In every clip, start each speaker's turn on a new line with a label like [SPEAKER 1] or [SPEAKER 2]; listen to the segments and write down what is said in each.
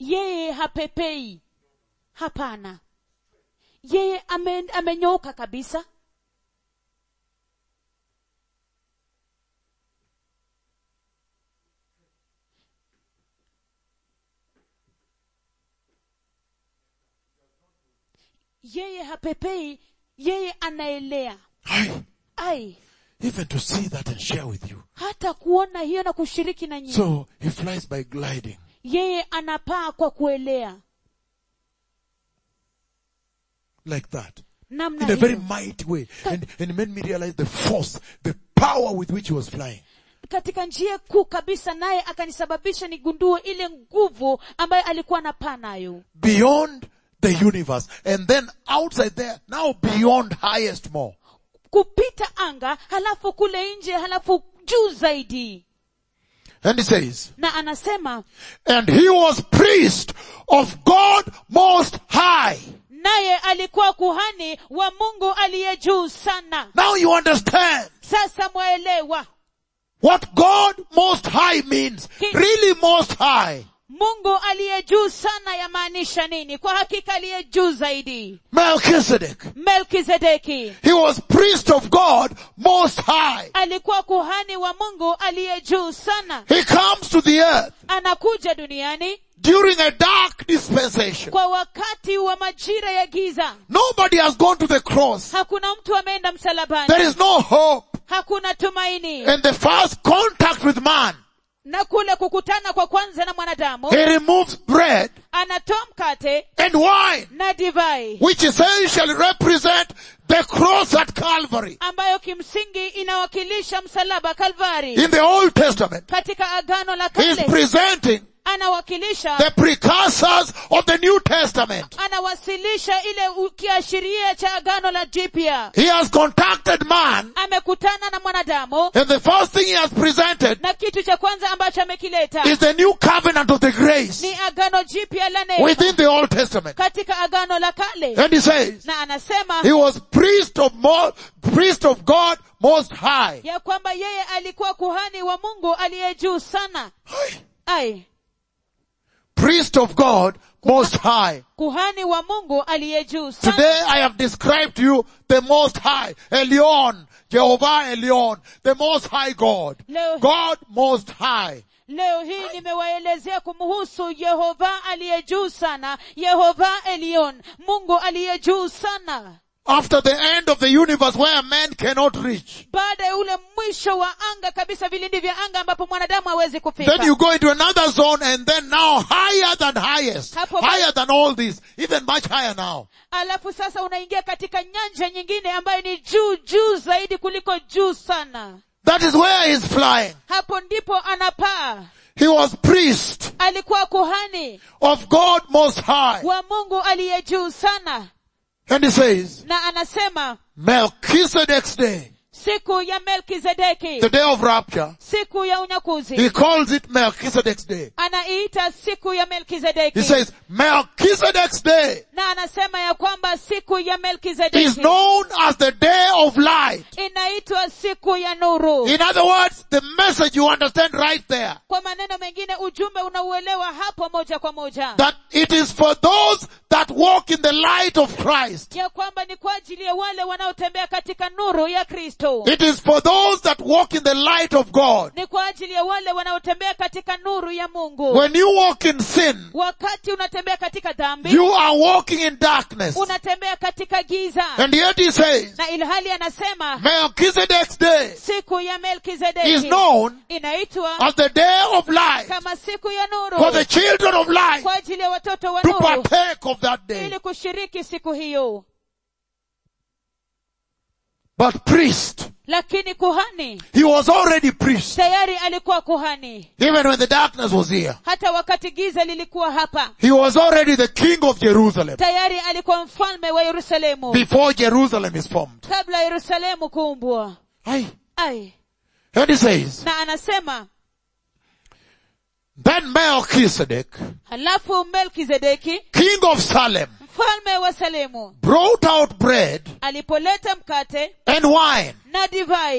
[SPEAKER 1] yeye hapepei hapana yeye ame, amenyooka kabisa yeye hapepei yeye anaelea
[SPEAKER 2] Aye.
[SPEAKER 1] ai
[SPEAKER 2] Even to see that and share with you.
[SPEAKER 1] hata kuona hiyo na kushiriki na nyinyi
[SPEAKER 2] So he flies by gliding.
[SPEAKER 1] yeye anapaa kwa kuelea
[SPEAKER 2] like that.
[SPEAKER 1] namna
[SPEAKER 2] In a very
[SPEAKER 1] hiyo
[SPEAKER 2] mighty way. And, and it made me realize the force, the power with which he was flying.
[SPEAKER 1] katika njia kuu kabisa naye akanisababisha nigundue ile nguvu ambayo alikuwa anapaa nayo
[SPEAKER 2] Beyond the universe. And then outside there, now beyond highest more.
[SPEAKER 1] kupita anga halafu kule nje halafu juu zaidi
[SPEAKER 2] And he says,
[SPEAKER 1] na anasema
[SPEAKER 2] and he was priest of God most high.
[SPEAKER 1] naye alikuwa kuhani wa mungu aliye juu sana
[SPEAKER 2] Now you understand
[SPEAKER 1] sasa mwaelewa
[SPEAKER 2] what God most high means.
[SPEAKER 1] Ki-
[SPEAKER 2] Really most high.
[SPEAKER 1] mungu aliye juu sana yamaanisha nini kwa hakika aliye juu zaidi
[SPEAKER 2] Melchizedek.
[SPEAKER 1] melkizedeki
[SPEAKER 2] He was priest of God most high.
[SPEAKER 1] alikuwa kuhani wa mungu aliye juu sana
[SPEAKER 2] He comes to the earth
[SPEAKER 1] anakuja duniani
[SPEAKER 2] during a dark dispensation.
[SPEAKER 1] kwa wakati wa majira ya giza
[SPEAKER 2] Nobody has gone to the cross.
[SPEAKER 1] hakuna mtu ameenda msalabani
[SPEAKER 2] There is no hope.
[SPEAKER 1] hakuna tumaini
[SPEAKER 2] And the first contact with man,
[SPEAKER 1] na kule kukutana kwa kwanza na mwanadamu
[SPEAKER 2] he removes bread
[SPEAKER 1] anatoa mkate
[SPEAKER 2] and wine,
[SPEAKER 1] na divai
[SPEAKER 2] which essentially represent the cross at Calvary.
[SPEAKER 1] ambayo kimsingi inawakilisha msalaba kalvari
[SPEAKER 2] In the Old Testament,
[SPEAKER 1] katika agano la
[SPEAKER 2] he is
[SPEAKER 1] kale
[SPEAKER 2] presenting
[SPEAKER 1] anawakilisha
[SPEAKER 2] the precursors of the New Testament.
[SPEAKER 1] anawasilisha ile u- kiashiria cha agano la jipya
[SPEAKER 2] He has contacted man,
[SPEAKER 1] amekutana na mwanadamu
[SPEAKER 2] and the first thing he has presented
[SPEAKER 1] na kitu cha kwanza ambacho amekileta
[SPEAKER 2] is the new covenant of the grace
[SPEAKER 1] ni agano jipya la neema
[SPEAKER 2] within the Old Testament.
[SPEAKER 1] katika agano la kale
[SPEAKER 2] And he says,
[SPEAKER 1] na anasema
[SPEAKER 2] he was priest of more, priest of God most high.
[SPEAKER 1] ya kwamba yeye alikuwa kuhani wa mungu aliye juu sana ai
[SPEAKER 2] Priest of God most high.
[SPEAKER 1] kuhani wa mungu aliye juu sana
[SPEAKER 2] Today I have described to you the most high, Elion, Jehovah Elion, the most high God.
[SPEAKER 1] Leo-
[SPEAKER 2] God most high.
[SPEAKER 1] leo hii nimewaelezea kumhusu yehova aliye juu sana yehova elion mungu aliye juu sana
[SPEAKER 2] After the end of the universe where man cannot reach.
[SPEAKER 1] baada ya ule mwisho wa anga kabisa vilindi vya anga ambapo mwanadamu hawezi kufika
[SPEAKER 2] Then you go into another zone and then now higher than highest.
[SPEAKER 1] Hapo-
[SPEAKER 2] Higher than all this. Even much higher now.
[SPEAKER 1] alafu sasa unaingia katika nyanja nyingine ambayo ni juu juu zaidi kuliko juu sana
[SPEAKER 2] That is where he is flying.
[SPEAKER 1] hapo ndipo anapaa
[SPEAKER 2] He was priest
[SPEAKER 1] alikuwa kuhani
[SPEAKER 2] of God most high.
[SPEAKER 1] wa mungu aliye juu sana
[SPEAKER 2] And he says,
[SPEAKER 1] na anasema
[SPEAKER 2] Melchizedek's day,
[SPEAKER 1] siku ya melkizedeki
[SPEAKER 2] the day of rapture,
[SPEAKER 1] siku ya unyakuzi
[SPEAKER 2] he calls it Melchizedek's day.
[SPEAKER 1] anaiita siku ya melkizedeki
[SPEAKER 2] He says, Melchizedek's day
[SPEAKER 1] na anasema ya kwamba siku ya
[SPEAKER 2] is
[SPEAKER 1] melkizedeki
[SPEAKER 2] known as the day of light.
[SPEAKER 1] inaitwa siku ya nuru
[SPEAKER 2] In other words, the message you understand right there,
[SPEAKER 1] kwa maneno mengine ujumbe unauelewa hapo moja kwa moja
[SPEAKER 2] that it is for those that walk in the light of Christ.
[SPEAKER 1] ya kwamba ni kwa ajili ya wale wanaotembea katika nuru ya kristo
[SPEAKER 2] It is for those that walk in the light of God.
[SPEAKER 1] ni kwa ajili ya wale wanaotembea katika nuru ya mungu
[SPEAKER 2] When you walk in sin,
[SPEAKER 1] wakati unatembea katika dhambi
[SPEAKER 2] you are walking in darkness.
[SPEAKER 1] unatembea katika giza
[SPEAKER 2] And yet he says,
[SPEAKER 1] na ilhali anasema
[SPEAKER 2] Melchizedek's day
[SPEAKER 1] siku ya
[SPEAKER 2] is
[SPEAKER 1] melkizedeki
[SPEAKER 2] known
[SPEAKER 1] inaitwa
[SPEAKER 2] as the day of light
[SPEAKER 1] kama siku ya
[SPEAKER 2] for the
[SPEAKER 1] nuru
[SPEAKER 2] children of light
[SPEAKER 1] kwa ajili ya watoto wa
[SPEAKER 2] to
[SPEAKER 1] nuru
[SPEAKER 2] partake of that day.
[SPEAKER 1] ili kushiriki siku hiyo
[SPEAKER 2] But priest,
[SPEAKER 1] lakini kuhani
[SPEAKER 2] he was already priest.
[SPEAKER 1] tayari alikuwa kuhani
[SPEAKER 2] Even when the darkness was here.
[SPEAKER 1] hata wakati giza lilikuwa hapa
[SPEAKER 2] He was already the king of Jerusalem
[SPEAKER 1] tayari alikuwa mfalme wa yerusalemu
[SPEAKER 2] before Jerusalem is formed.
[SPEAKER 1] kabla yerusalemu kuumbwa
[SPEAKER 2] Aye.
[SPEAKER 1] ai
[SPEAKER 2] And he says,
[SPEAKER 1] na anasema
[SPEAKER 2] then Melchizedek,
[SPEAKER 1] halafu melkizedeki
[SPEAKER 2] king of Salem,
[SPEAKER 1] mfalme wa salemu
[SPEAKER 2] brought out bread
[SPEAKER 1] alipoleta mkate
[SPEAKER 2] and wine.
[SPEAKER 1] na divai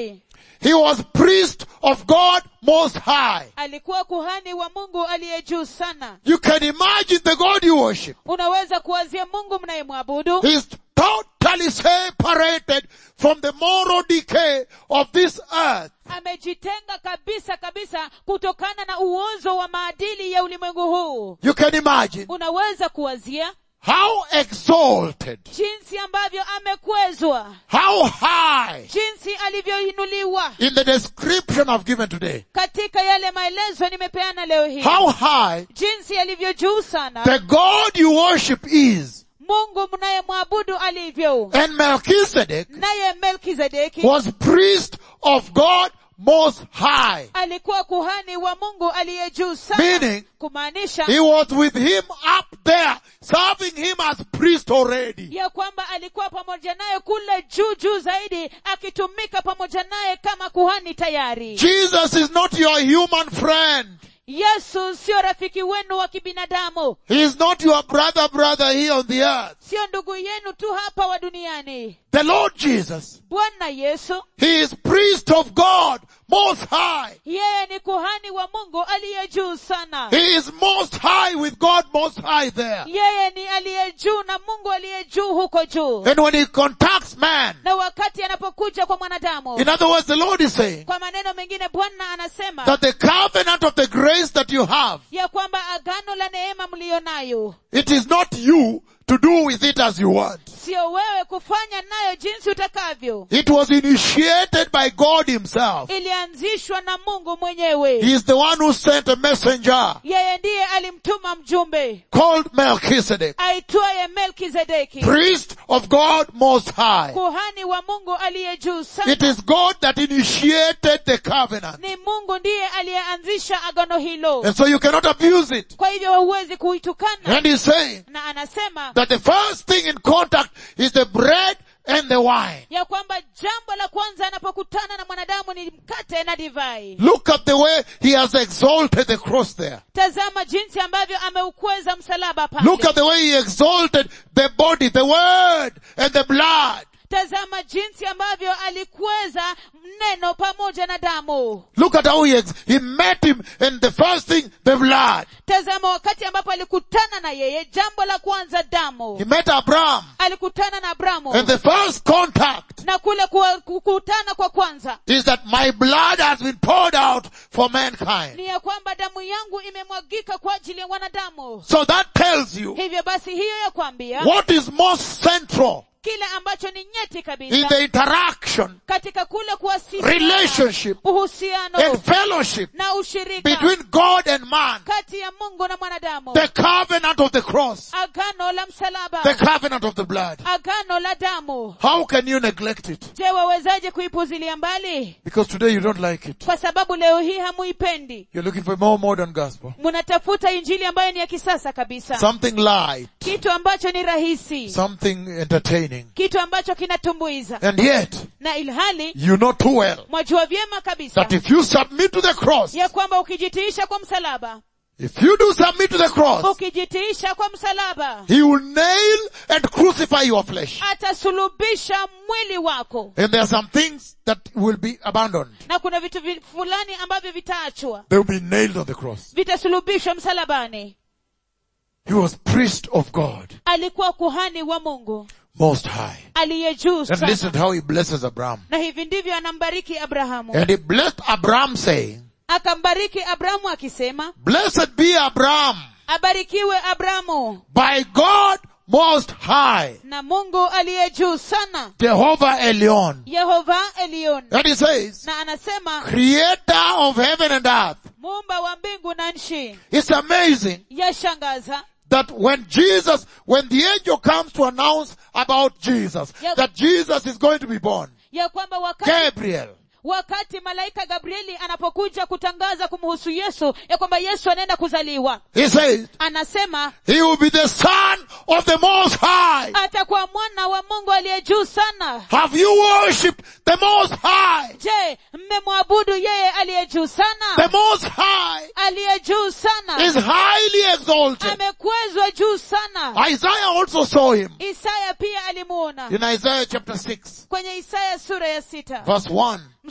[SPEAKER 2] he was priest of God most high.
[SPEAKER 1] alikuwa kuhani wa mungu aliye juu sana
[SPEAKER 2] You can imagine the God you worship.
[SPEAKER 1] unaweza kuwazia mungu mnayemwabudu
[SPEAKER 2] He's totally separated from the moral decay of this earth.
[SPEAKER 1] amejitenga kabisa kabisa kutokana na uozo wa maadili ya ulimwengu huu
[SPEAKER 2] You can imagine
[SPEAKER 1] unaweza kuwazia
[SPEAKER 2] how exalted,
[SPEAKER 1] jinsi ambavyo amekwezwa
[SPEAKER 2] how high
[SPEAKER 1] jinsi alivyoinuliwa
[SPEAKER 2] in the description I've given today,
[SPEAKER 1] katika yale maelezo nimepeana leo hii
[SPEAKER 2] how high
[SPEAKER 1] jinsi alivyo juu sana
[SPEAKER 2] the God you worship is.
[SPEAKER 1] mungu mnayemwabudu alivyo
[SPEAKER 2] And Melchizedek
[SPEAKER 1] naye melkizedeki
[SPEAKER 2] was priest of God most high.
[SPEAKER 1] alikuwa kuhani wa mungu aliye juu sana
[SPEAKER 2] Meaning,
[SPEAKER 1] kumaanisha
[SPEAKER 2] He was with him up there, serving him as priest already.
[SPEAKER 1] ya kwamba alikuwa pamoja naye kule juu juu zaidi akitumika pamoja naye kama kuhani tayari
[SPEAKER 2] Jesus is not your human friend.
[SPEAKER 1] yesu sio rafiki wenu wa kibinadamu
[SPEAKER 2] He is not your brother, brother here on the earth.
[SPEAKER 1] sio ndugu yenu tu hapa wa duniani
[SPEAKER 2] The Lord Jesus,
[SPEAKER 1] bwana yesu
[SPEAKER 2] He is priest of God most high.
[SPEAKER 1] yeye ni kuhani wa mungu aliye juu sana
[SPEAKER 2] He is most high with God most high there.
[SPEAKER 1] yeye ni aliye juu na mungu aliye juu huko juu
[SPEAKER 2] And when He contacts man,
[SPEAKER 1] na wakati anapokuja kwa mwanadamu
[SPEAKER 2] in other words, the Lord is saying
[SPEAKER 1] kwa maneno mengine bwana anasema
[SPEAKER 2] that the covenant of the grace that you have,
[SPEAKER 1] ya kwamba agano la neema mliyo nayo
[SPEAKER 2] it is not you to do with it as you want.
[SPEAKER 1] sio wewe kufanya nayo jinsi utakavyo
[SPEAKER 2] It was initiated by God Himself.
[SPEAKER 1] ilianzishwa na mungu mwenyewe
[SPEAKER 2] He is the one who sent a messenger
[SPEAKER 1] yeye ndiye alimtuma mjumbe
[SPEAKER 2] called Melchizedek,
[SPEAKER 1] aitwaye melkizedeki
[SPEAKER 2] priest of God Most High.
[SPEAKER 1] kuhani wa mungu aliye juu sana
[SPEAKER 2] It is God that initiated the covenant.
[SPEAKER 1] ni mungu ndiye aliyeanzisha agano hilo
[SPEAKER 2] And so you cannot abuse it.
[SPEAKER 1] kwa hivyo hauwezi kuitukana
[SPEAKER 2] And he's saying
[SPEAKER 1] na anasema
[SPEAKER 2] that the first thing in contact is the bread and the wine.
[SPEAKER 1] ya kwamba jambo la kwanza anapokutana na mwanadamu ni mkate na divai
[SPEAKER 2] Look at the way he has exalted the cross there.
[SPEAKER 1] tazama jinsi ambavyo ameukweza msalaba
[SPEAKER 2] Look
[SPEAKER 1] pale
[SPEAKER 2] at the way he exalted the body, the word and the blood.
[SPEAKER 1] tazama jinsi ambavyo alikweza neno pamoja na damu
[SPEAKER 2] Look at how he, ex- he met him and the first thing, the blood.
[SPEAKER 1] tazama wakati ambapo alikutana na yeye jambo la kwanza damu
[SPEAKER 2] He met Abraham
[SPEAKER 1] alikutana na abrahamu
[SPEAKER 2] and the first contact
[SPEAKER 1] na kule kuwa- kukutana kwa kwanza
[SPEAKER 2] is that my blood has been poured out for mankind.
[SPEAKER 1] ni ya kwamba damu yangu imemwagika kwa ajili ya wanadamu
[SPEAKER 2] So that tells you
[SPEAKER 1] hivyo basi hiyo ya kwambia
[SPEAKER 2] what is most central
[SPEAKER 1] kile ambacho ni nyeti
[SPEAKER 2] in
[SPEAKER 1] kabisa
[SPEAKER 2] the interaction
[SPEAKER 1] katika kule kuwasiliana
[SPEAKER 2] Relationship.
[SPEAKER 1] uhusiano
[SPEAKER 2] and fellowship
[SPEAKER 1] na ushirika
[SPEAKER 2] between God and man.
[SPEAKER 1] kati ya mungu na mwanadamu
[SPEAKER 2] The covenant of the cross.
[SPEAKER 1] agano la msalaba
[SPEAKER 2] The covenant of the blood.
[SPEAKER 1] agano la damu
[SPEAKER 2] How can you neglect it?
[SPEAKER 1] je wawezaje kuipuzilia mbali
[SPEAKER 2] Because today you don't like it.
[SPEAKER 1] kwa sababu leo hii hamuipendi
[SPEAKER 2] You're looking for a more modern gospel.
[SPEAKER 1] mnatafuta injili ambayo ni ya kisasa kabisa
[SPEAKER 2] Something light.
[SPEAKER 1] kitu ambacho ni rahisi
[SPEAKER 2] Something entertaining.
[SPEAKER 1] kitu ambacho kinatumbuiza
[SPEAKER 2] And yet,
[SPEAKER 1] na ilhali
[SPEAKER 2] you know too well
[SPEAKER 1] mwajua vyema kabisa
[SPEAKER 2] that if you submit to the cross,
[SPEAKER 1] ya kwamba ukijitiisha kwa msalaba
[SPEAKER 2] if you do submit to the cross,
[SPEAKER 1] ukijitiisha kwa msalaba
[SPEAKER 2] He will nail and crucify your flesh.
[SPEAKER 1] atasulubisha mwili wako
[SPEAKER 2] And there are some things that will be abandoned.
[SPEAKER 1] na kuna vitu vi- fulani ambavyo vitaachwa
[SPEAKER 2] They will be nailed on the cross.
[SPEAKER 1] vitasulubishwa msalabani
[SPEAKER 2] He was priest of God,
[SPEAKER 1] alikuwa kuhani wa mungu
[SPEAKER 2] most high.
[SPEAKER 1] aliye juu
[SPEAKER 2] And
[SPEAKER 1] sana
[SPEAKER 2] listen to how he blesses Abraham.
[SPEAKER 1] na hivi ndivyo anambariki abrahamu
[SPEAKER 2] And he blessed Abraham saying,
[SPEAKER 1] akambariki abrahamu akisema
[SPEAKER 2] Blessed be Abraham
[SPEAKER 1] abarikiwe abrahamu
[SPEAKER 2] by God most high,
[SPEAKER 1] na mungu aliye juu sana
[SPEAKER 2] Jehovah Elion.
[SPEAKER 1] yehova elion
[SPEAKER 2] And he says,
[SPEAKER 1] na anasema
[SPEAKER 2] creator of heaven and earth.
[SPEAKER 1] muumba wa mbingu na nchi
[SPEAKER 2] It's amazing
[SPEAKER 1] yashangaza
[SPEAKER 2] that when Jesus, when the angel comes to announce about Jesus,
[SPEAKER 1] Yep.
[SPEAKER 2] that Jesus is going to be born,
[SPEAKER 1] ya kwamba wakati,
[SPEAKER 2] Gabriel,
[SPEAKER 1] wakati malaika gabrieli anapokuja kutangaza kumhusu yesu ya kwamba yesu anaenda kuzaliwa
[SPEAKER 2] he says,
[SPEAKER 1] anasema
[SPEAKER 2] he will be the son of the most high.
[SPEAKER 1] atakuwa mwana wa mungu aliye juu sana
[SPEAKER 2] Have you worshipped the most high?
[SPEAKER 1] je mmemwabudu yeye aliye juu
[SPEAKER 2] The
[SPEAKER 1] sana
[SPEAKER 2] most high
[SPEAKER 1] aliye juu sana
[SPEAKER 2] is highly exalted.
[SPEAKER 1] amekwezwa juu sana
[SPEAKER 2] Isaiah also saw him
[SPEAKER 1] isaya pia alimuona
[SPEAKER 2] in Isaiah chapter 6
[SPEAKER 1] kwenye isaya sura ya sita
[SPEAKER 2] verse 1.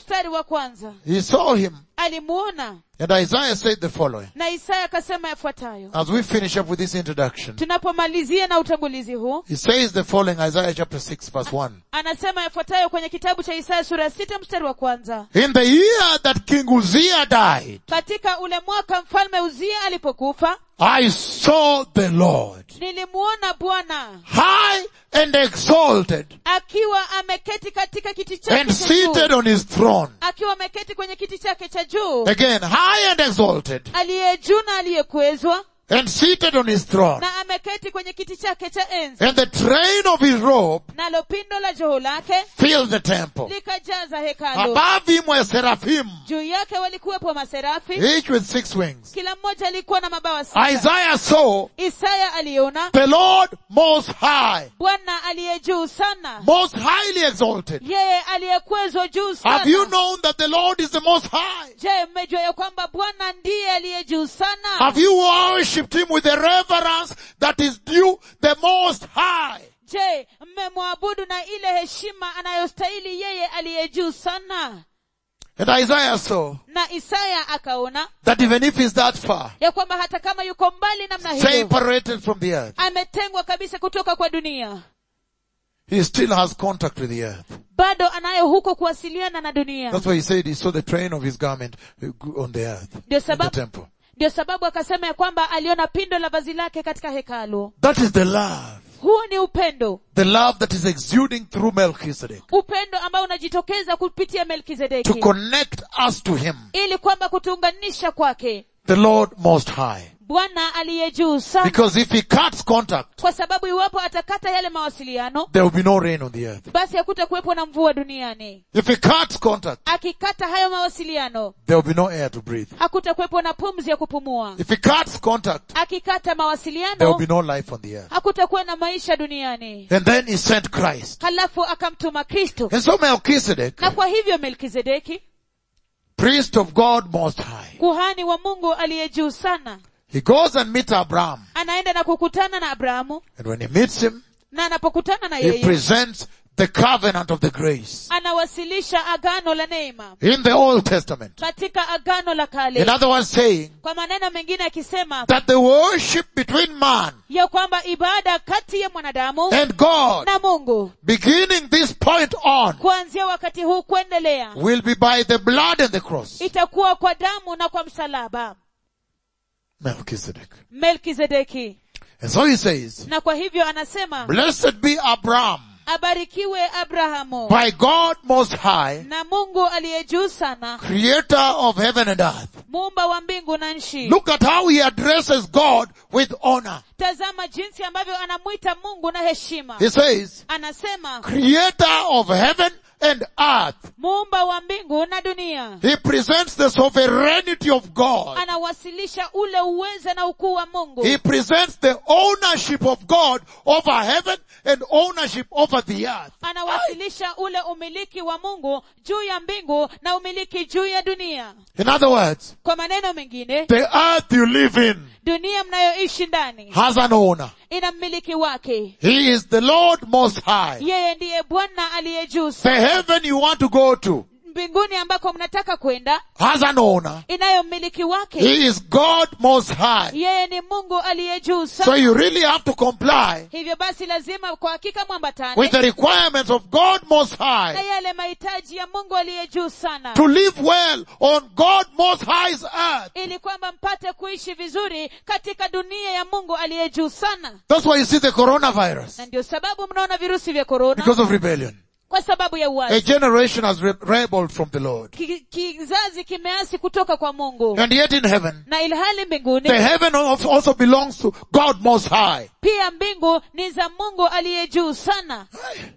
[SPEAKER 1] mstari wa kwanza
[SPEAKER 2] He saw him
[SPEAKER 1] alimuona
[SPEAKER 2] and Isaiah said the following.
[SPEAKER 1] na isaya akasema yafuatayo
[SPEAKER 2] As we finish up with this introduction,
[SPEAKER 1] tunapomalizia na utangulizi huu
[SPEAKER 2] he says the following, Isaiah chapter 6 verse 1.
[SPEAKER 1] anasema yafuatayo kwenye kitabu cha isaya sura ya sita mstari wa kwanza
[SPEAKER 2] In the year that King Uzziah died,
[SPEAKER 1] katika ule mwaka mfalme uzia alipokufa
[SPEAKER 2] I saw the Lord
[SPEAKER 1] nilimuona bwana
[SPEAKER 2] high and exalted
[SPEAKER 1] akiwa ameketi katika kiti chake
[SPEAKER 2] and
[SPEAKER 1] cha
[SPEAKER 2] seated
[SPEAKER 1] juu
[SPEAKER 2] on his throne.
[SPEAKER 1] akiwa ameketi kwenye kiti chake cha juu
[SPEAKER 2] Again, high and exalted
[SPEAKER 1] aliye juu na aliyekwezwa
[SPEAKER 2] and seated on his throne.
[SPEAKER 1] na ameketi kwenye kiti chake cha enzi
[SPEAKER 2] And the train of his robe
[SPEAKER 1] nalo pindo la joho lake
[SPEAKER 2] filled the temple.
[SPEAKER 1] likajaza hekalu
[SPEAKER 2] Above him were seraphim,
[SPEAKER 1] juu yake walikuwepo maserafi
[SPEAKER 2] each with six wings.
[SPEAKER 1] kila mmoja alikuwa na mabawa sita
[SPEAKER 2] Isaiah saw
[SPEAKER 1] isaya aliona
[SPEAKER 2] the Lord most high,
[SPEAKER 1] bwana aliye juu sana
[SPEAKER 2] most highly exalted.
[SPEAKER 1] yeye aliyekwezwa juu
[SPEAKER 2] Have you
[SPEAKER 1] sana
[SPEAKER 2] known that the Lord is the most high?
[SPEAKER 1] je mmejua ya kwamba bwana ndiye aliye juu sana
[SPEAKER 2] Have you worshipped him with the reverence that is due the most high?
[SPEAKER 1] je mmemwabudu na ile heshima anayostahili yeye aliye juu sana
[SPEAKER 2] And Isaiah saw
[SPEAKER 1] na isaya akaona
[SPEAKER 2] that even if he's that far,
[SPEAKER 1] ya kwamba hata kama yuko mbali namna hiyo
[SPEAKER 2] separated from the earth,
[SPEAKER 1] ametengwa kabisa kutoka kwa dunia
[SPEAKER 2] he still has contact with the earth.
[SPEAKER 1] bado anayo huko kuwasiliana na dunia
[SPEAKER 2] That's why he said he saw the train of his garment on the earth,
[SPEAKER 1] ndio
[SPEAKER 2] in the
[SPEAKER 1] sababu
[SPEAKER 2] temple.
[SPEAKER 1] ndio sababu akasema ya kwamba aliona pindo la vazi lake katika hekalu
[SPEAKER 2] That is the love.
[SPEAKER 1] huo ni upendo
[SPEAKER 2] The love that is exuding through Melchizedek
[SPEAKER 1] upendo ambao unajitokeza kupitia
[SPEAKER 2] to
[SPEAKER 1] melkizedeki
[SPEAKER 2] connect us to him,
[SPEAKER 1] ili kwamba kutuunganisha kwake
[SPEAKER 2] the Lord most high.
[SPEAKER 1] bwana aliye juu sana
[SPEAKER 2] Because if he cuts contact,
[SPEAKER 1] kwa sababu iwapo atakata yale mawasiliano
[SPEAKER 2] there will be no rain on the earth.
[SPEAKER 1] basi hakuta kuwepo na mvua duniani
[SPEAKER 2] If he cuts contact,
[SPEAKER 1] akikata hayo mawasiliano
[SPEAKER 2] there will be no air to breathe.
[SPEAKER 1] hakuta kuwepo na pumzi ya kupumua
[SPEAKER 2] If he cuts contact,
[SPEAKER 1] akikata
[SPEAKER 2] there will
[SPEAKER 1] mawasiliano
[SPEAKER 2] be no life on the earth.
[SPEAKER 1] hakutakuwa na maisha duniani
[SPEAKER 2] And then he sent Christ.
[SPEAKER 1] halafu akamtuma kristo
[SPEAKER 2] And so Melchizedek,
[SPEAKER 1] na kwa hivyo melkizedeki
[SPEAKER 2] priest of God most high,
[SPEAKER 1] kuhani wa mungu aliye juu sana
[SPEAKER 2] he goes and meets Abraham.
[SPEAKER 1] anaenda na kukutana na abrahamu
[SPEAKER 2] And when he meets him,
[SPEAKER 1] na anapokutana na
[SPEAKER 2] he
[SPEAKER 1] yeye
[SPEAKER 2] presents the covenant of the grace
[SPEAKER 1] anawasilisha agano la neema
[SPEAKER 2] in the Old Testament.
[SPEAKER 1] katika agano la
[SPEAKER 2] In
[SPEAKER 1] kale
[SPEAKER 2] other words, saying
[SPEAKER 1] kwa maneno mengine akisema
[SPEAKER 2] that the worship between man
[SPEAKER 1] ya kwamba ibada kati ya mwanadamu
[SPEAKER 2] and God,
[SPEAKER 1] na mungu
[SPEAKER 2] beginning this point on,
[SPEAKER 1] kuanzia wakati huu kuendelea
[SPEAKER 2] will be by the blood and the cross.
[SPEAKER 1] itakuwa kwa damu na kwa msalaba
[SPEAKER 2] Melchizedek.
[SPEAKER 1] melkizedeki
[SPEAKER 2] And so he says,
[SPEAKER 1] na kwa hivyo anasema
[SPEAKER 2] blessed be Abraham
[SPEAKER 1] abarikiwe abrahamu
[SPEAKER 2] by God most high,
[SPEAKER 1] na mungu aliye juu sana
[SPEAKER 2] creator of heaven and earth.
[SPEAKER 1] muumba wa mbingu na nchi
[SPEAKER 2] Look at how he addresses God with honor.
[SPEAKER 1] tazama jinsi ambavyo anamwita mungu na heshima
[SPEAKER 2] He says,
[SPEAKER 1] anasema
[SPEAKER 2] creator of heaven and earth.
[SPEAKER 1] muumba wa mbingu na dunia
[SPEAKER 2] He presents the sovereignty of God.
[SPEAKER 1] anawasilisha ule uweza na ukuu wa mungu
[SPEAKER 2] He presents the ownership of God over heaven and ownership over the earth.
[SPEAKER 1] anawasilisha ule umiliki wa mungu juu ya mbingu na umiliki juu ya dunia
[SPEAKER 2] In other words,
[SPEAKER 1] kwa maneno mengine
[SPEAKER 2] the earth you live in
[SPEAKER 1] dunia mnayoishi ndani
[SPEAKER 2] has an owner.
[SPEAKER 1] ina mmiliki wake
[SPEAKER 2] He is the Lord most high.
[SPEAKER 1] yeye ndiye bwana aliye juu
[SPEAKER 2] The
[SPEAKER 1] sana
[SPEAKER 2] heaven you want to go to
[SPEAKER 1] mbinguni ambako mnataka kwenda
[SPEAKER 2] has an owner.
[SPEAKER 1] inayo mmiliki wake
[SPEAKER 2] He is God most high.
[SPEAKER 1] yeye ni mungu aliye juu
[SPEAKER 2] So
[SPEAKER 1] sana
[SPEAKER 2] you really have to comply
[SPEAKER 1] hivyo basi lazima kwa hakika mwambatane
[SPEAKER 2] with the requirements of God most
[SPEAKER 1] na
[SPEAKER 2] high
[SPEAKER 1] yale mahitaji ya mungu aliye juu sana
[SPEAKER 2] to live well on God most high's earth.
[SPEAKER 1] ili kwamba mpate kuishi vizuri katika dunia ya mungu aliye juu sana
[SPEAKER 2] That's why you see the coronavirus
[SPEAKER 1] na ndio sababu mnaona virusi vya korona
[SPEAKER 2] because of rebellion.
[SPEAKER 1] kwa sababu ya
[SPEAKER 2] A
[SPEAKER 1] uasi
[SPEAKER 2] generation has re- rebelled from the Lord.
[SPEAKER 1] Ki- kizazi kimeasi kutoka kwa mungu
[SPEAKER 2] And yet in heaven,
[SPEAKER 1] na ilhali mbinguni
[SPEAKER 2] the heaven of- also belongs to God most high.
[SPEAKER 1] pia mbingu ni za mungu aliye juu sana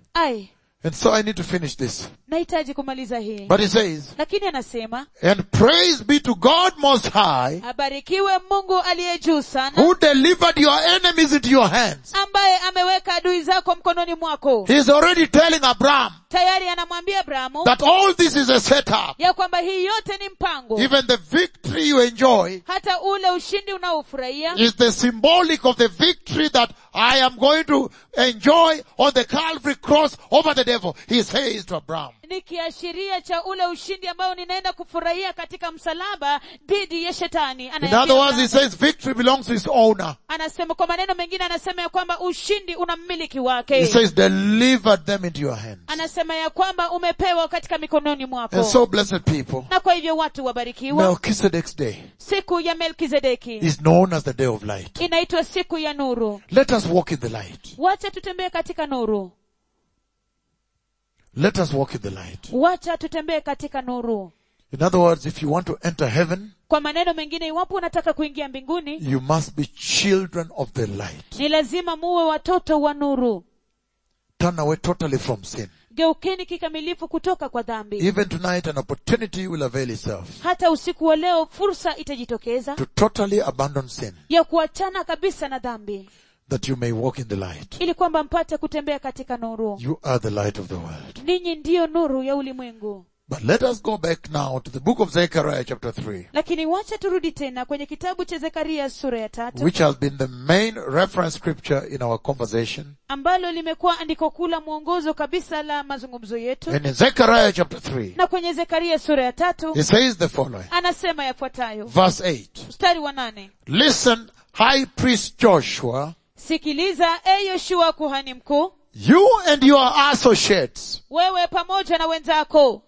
[SPEAKER 1] ai
[SPEAKER 2] And so I need to finish this.
[SPEAKER 1] nahitaji kumaliza hii
[SPEAKER 2] But he says,
[SPEAKER 1] lakini anasema
[SPEAKER 2] and praise be to God most high
[SPEAKER 1] abarikiwe mungu aliye juu sana
[SPEAKER 2] who delivered your enemies into your hands.
[SPEAKER 1] ambaye ameweka adui zako mkononi mwako
[SPEAKER 2] He's already telling Abraham
[SPEAKER 1] tayari anamwambia abrahamu
[SPEAKER 2] that all this is a setup.
[SPEAKER 1] ya kwamba hii yote ni mpango
[SPEAKER 2] Even the victory you enjoy
[SPEAKER 1] hata ule ushindi unaofurahia
[SPEAKER 2] is the symbolic of the victory that I am going to enjoy on the Calvary cross over the devil. He says to Abraham.
[SPEAKER 1] ni kiashiria cha ule ushindi ambao ninaenda kufurahia katika msalaba dhidi ya shetani
[SPEAKER 2] In
[SPEAKER 1] Anayeambia
[SPEAKER 2] other words, he
[SPEAKER 1] mlango.
[SPEAKER 2] says victory belongs to his owner.
[SPEAKER 1] anasema kwa maneno mengine anasema ya kwamba ushindi una mmiliki
[SPEAKER 2] He
[SPEAKER 1] wake
[SPEAKER 2] says delivered them into your hands.
[SPEAKER 1] anasema ya kwamba umepewa katika mikononi mwako
[SPEAKER 2] And so blessed people,
[SPEAKER 1] na kwa hivyo watu wabarikiwa
[SPEAKER 2] Melchizedek's day
[SPEAKER 1] siku ya melkizedeki
[SPEAKER 2] is known as the day of light.
[SPEAKER 1] inaitwa siku ya nuru
[SPEAKER 2] Let us walk in the light.
[SPEAKER 1] wacha tutembee katika nuru
[SPEAKER 2] Let us walk in the light.
[SPEAKER 1] wacha tutembee katika nuru
[SPEAKER 2] In other words, if you want to enter heaven,
[SPEAKER 1] kwa maneno mengine iwapo unataka kuingia mbinguni
[SPEAKER 2] you must be children of the light.
[SPEAKER 1] ni lazima muwe watoto wa nuru
[SPEAKER 2] Turn away totally from sin.
[SPEAKER 1] geukeni kikamilifu kutoka kwa dhambi
[SPEAKER 2] Even tonight, an opportunity will avail itself
[SPEAKER 1] hata usiku wa leo fursa itajitokeza
[SPEAKER 2] to totally abandon sin,
[SPEAKER 1] ya kuachana kabisa na dhambi
[SPEAKER 2] that you may walk in the light.
[SPEAKER 1] ili kwamba mpate kutembea katika nuru
[SPEAKER 2] You are the light of the world.
[SPEAKER 1] ninyi ndiyo nuru ya ulimwengu
[SPEAKER 2] But let us go back now to the book of Zechariah chapter 3,
[SPEAKER 1] lakini wacha turudi tena kwenye kitabu cha zekaria sura ya tatu
[SPEAKER 2] which has been the main reference scripture in our conversation.
[SPEAKER 1] ambalo limekuwa andiko kuu la mwongozo kabisa la mazungumzo yetu
[SPEAKER 2] And in Zechariah chapter 3,
[SPEAKER 1] na kwenye zekaria sura ya tatu
[SPEAKER 2] it says the following.
[SPEAKER 1] anasema yafuatayo
[SPEAKER 2] Verse 8.
[SPEAKER 1] mstari wa nane
[SPEAKER 2] Listen, high priest Joshua,
[SPEAKER 1] sikiliza e yoshua kuhani mkuu
[SPEAKER 2] you and your associates
[SPEAKER 1] wewe pamoja na wenzako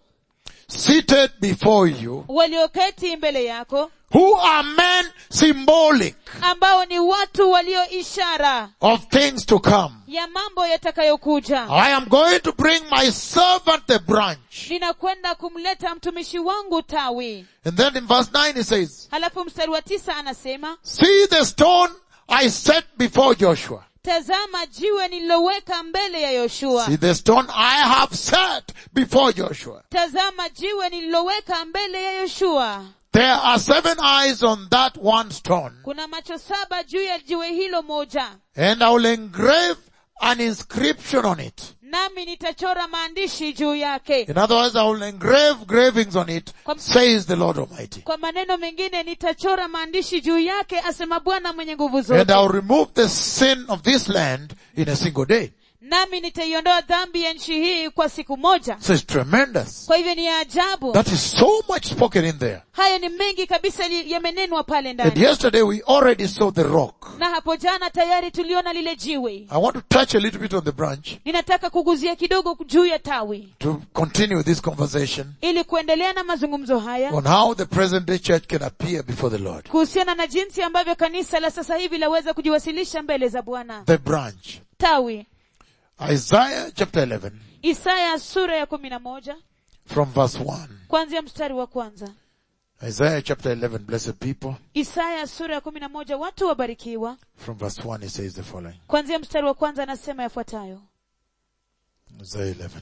[SPEAKER 2] seated before you,
[SPEAKER 1] walioketi mbele yako
[SPEAKER 2] who are men symbolic
[SPEAKER 1] ambao ni watu walio ishara
[SPEAKER 2] of things to come.
[SPEAKER 1] ya mambo yatakayokuja
[SPEAKER 2] I am going to bring my servant the branch.
[SPEAKER 1] ninakwenda kumleta mtumishi wangu tawi
[SPEAKER 2] And then in verse 9 it says,
[SPEAKER 1] halafu mstari wa tisa anasema
[SPEAKER 2] see the stone I set before Joshua.
[SPEAKER 1] tazama jiwe nililoweka mbele ya yoshua
[SPEAKER 2] See the stone I have set before Joshua.
[SPEAKER 1] tazama jiwe nililoweka mbele ya yoshua
[SPEAKER 2] There are seven eyes on that one stone.
[SPEAKER 1] kuna macho saba juu ya jiwe hilo moja
[SPEAKER 2] And I will engrave an inscription on it.
[SPEAKER 1] nami nitachora maandishi juu yake
[SPEAKER 2] In other words, I will engrave gravings on it,
[SPEAKER 1] Kwa-
[SPEAKER 2] says the Lord Almighty.
[SPEAKER 1] kwa maneno mengine nitachora maandishi juu yake asema bwana mwenye nguvu
[SPEAKER 2] And
[SPEAKER 1] zote
[SPEAKER 2] I will remove the sin of this land in a single day.
[SPEAKER 1] nami nitaiondoa dhambi ya nchi hii kwa siku moja
[SPEAKER 2] So it's tremendous.
[SPEAKER 1] kwa hivyo ni ya ajabu
[SPEAKER 2] That is so much spoken in there.
[SPEAKER 1] hayo ni mengi kabisa li- yamenenwa pale
[SPEAKER 2] And
[SPEAKER 1] ndani
[SPEAKER 2] yesterday we already saw the rock.
[SPEAKER 1] na hapo jana tayari tuliona lile jiwe
[SPEAKER 2] I want to touch a little bit on the branch
[SPEAKER 1] ninataka kuguzia kidogo juu ya tawi
[SPEAKER 2] to continue this conversation
[SPEAKER 1] ili kuendelea na mazungumzo haya
[SPEAKER 2] on how the present day church can appear before the Lord.
[SPEAKER 1] kuhusiana na jinsi ambavyo kanisa la sasa hivi laweza kujiwasilisha mbele za bwana
[SPEAKER 2] The branch.
[SPEAKER 1] tawi
[SPEAKER 2] Isaiah chapter 11
[SPEAKER 1] isaya sura ya kumi na moja
[SPEAKER 2] from verse 1.
[SPEAKER 1] kuanzia mstari wa kwanza
[SPEAKER 2] Isaiah chapter 11, blessed people.
[SPEAKER 1] isaya sura ya kumi na moja watu wabarikiwa
[SPEAKER 2] From verse 1 it says the following.
[SPEAKER 1] kuanzia mstari wa kwanza anasema yafuatayo
[SPEAKER 2] Isaiah 11.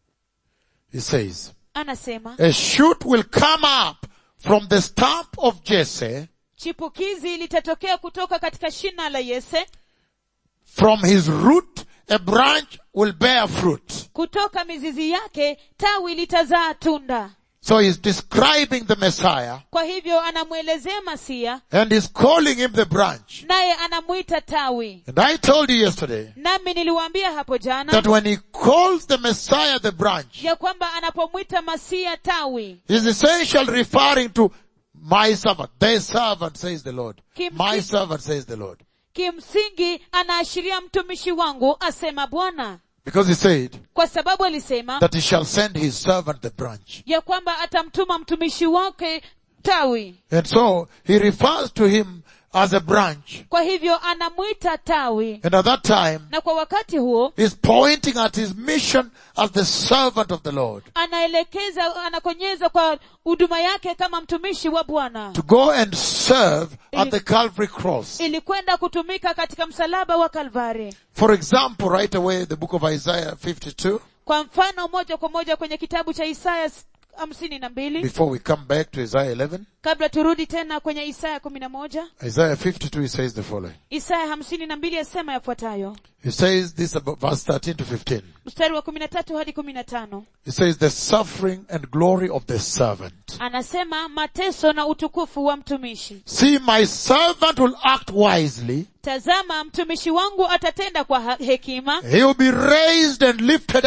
[SPEAKER 2] It says,
[SPEAKER 1] anasema
[SPEAKER 2] A shoot will come up from the stump of Jesse,
[SPEAKER 1] chipukizi litatokea kutoka katika shina la yese
[SPEAKER 2] from his root a branch will bear fruit.
[SPEAKER 1] kutoka mizizi yake tawi litazaa tunda
[SPEAKER 2] So he's describing the Messiah
[SPEAKER 1] kwa hivyo anamwelezea masia
[SPEAKER 2] and he's calling him the branch.
[SPEAKER 1] naye anamwita tawi
[SPEAKER 2] And I told you yesterday
[SPEAKER 1] nami niliwaambia hapo jana
[SPEAKER 2] that when he calls the Messiah the branch,
[SPEAKER 1] ya kwamba anapomwita masia tawi
[SPEAKER 2] he's essentially referring to my servant. Their servant says the Lord.
[SPEAKER 1] Kim-
[SPEAKER 2] My
[SPEAKER 1] Kim-
[SPEAKER 2] servant says the Lord.
[SPEAKER 1] kimsingi anaashiria mtumishi wangu asema bwana
[SPEAKER 2] Because he said
[SPEAKER 1] kwa sababu alisema
[SPEAKER 2] that he shall send his servant the branch.
[SPEAKER 1] ya kwamba atamtuma mtumishi wake tawi
[SPEAKER 2] And so he refers to him as a branch.
[SPEAKER 1] kwa hivyo anamwita tawi
[SPEAKER 2] And at that time,
[SPEAKER 1] na kwa wakati huo
[SPEAKER 2] he's pointing at his mission as the servant of the Lord.
[SPEAKER 1] anaelekeza anakonyeza kwa huduma yake kama mtumishi wa bwana
[SPEAKER 2] To go and serve at the Calvary cross.
[SPEAKER 1] ili kwenda kutumika katika msalaba wa kalvari
[SPEAKER 2] For example, right away, the book of Isaiah 52,
[SPEAKER 1] kwa mfano moja kwa moja kwenye kitabu cha isaya s- hamsini na mbili
[SPEAKER 2] before we come back to Isaiah 11,
[SPEAKER 1] kabla turudi tena kwenye isaya kumi na moja
[SPEAKER 2] Isaiah 52, he says the following.
[SPEAKER 1] isaya hamsini na mbili yasema yafuatayo
[SPEAKER 2] He says this about verse 13 to 15.
[SPEAKER 1] mstari wa kumi na tatu hadi kumi na tano
[SPEAKER 2] He says the suffering and glory of the servant.
[SPEAKER 1] anasema mateso na utukufu wa mtumishi
[SPEAKER 2] See, my servant will act wisely.
[SPEAKER 1] tazama mtumishi wangu atatenda kwa ha- hekima
[SPEAKER 2] He will be raised and lifted up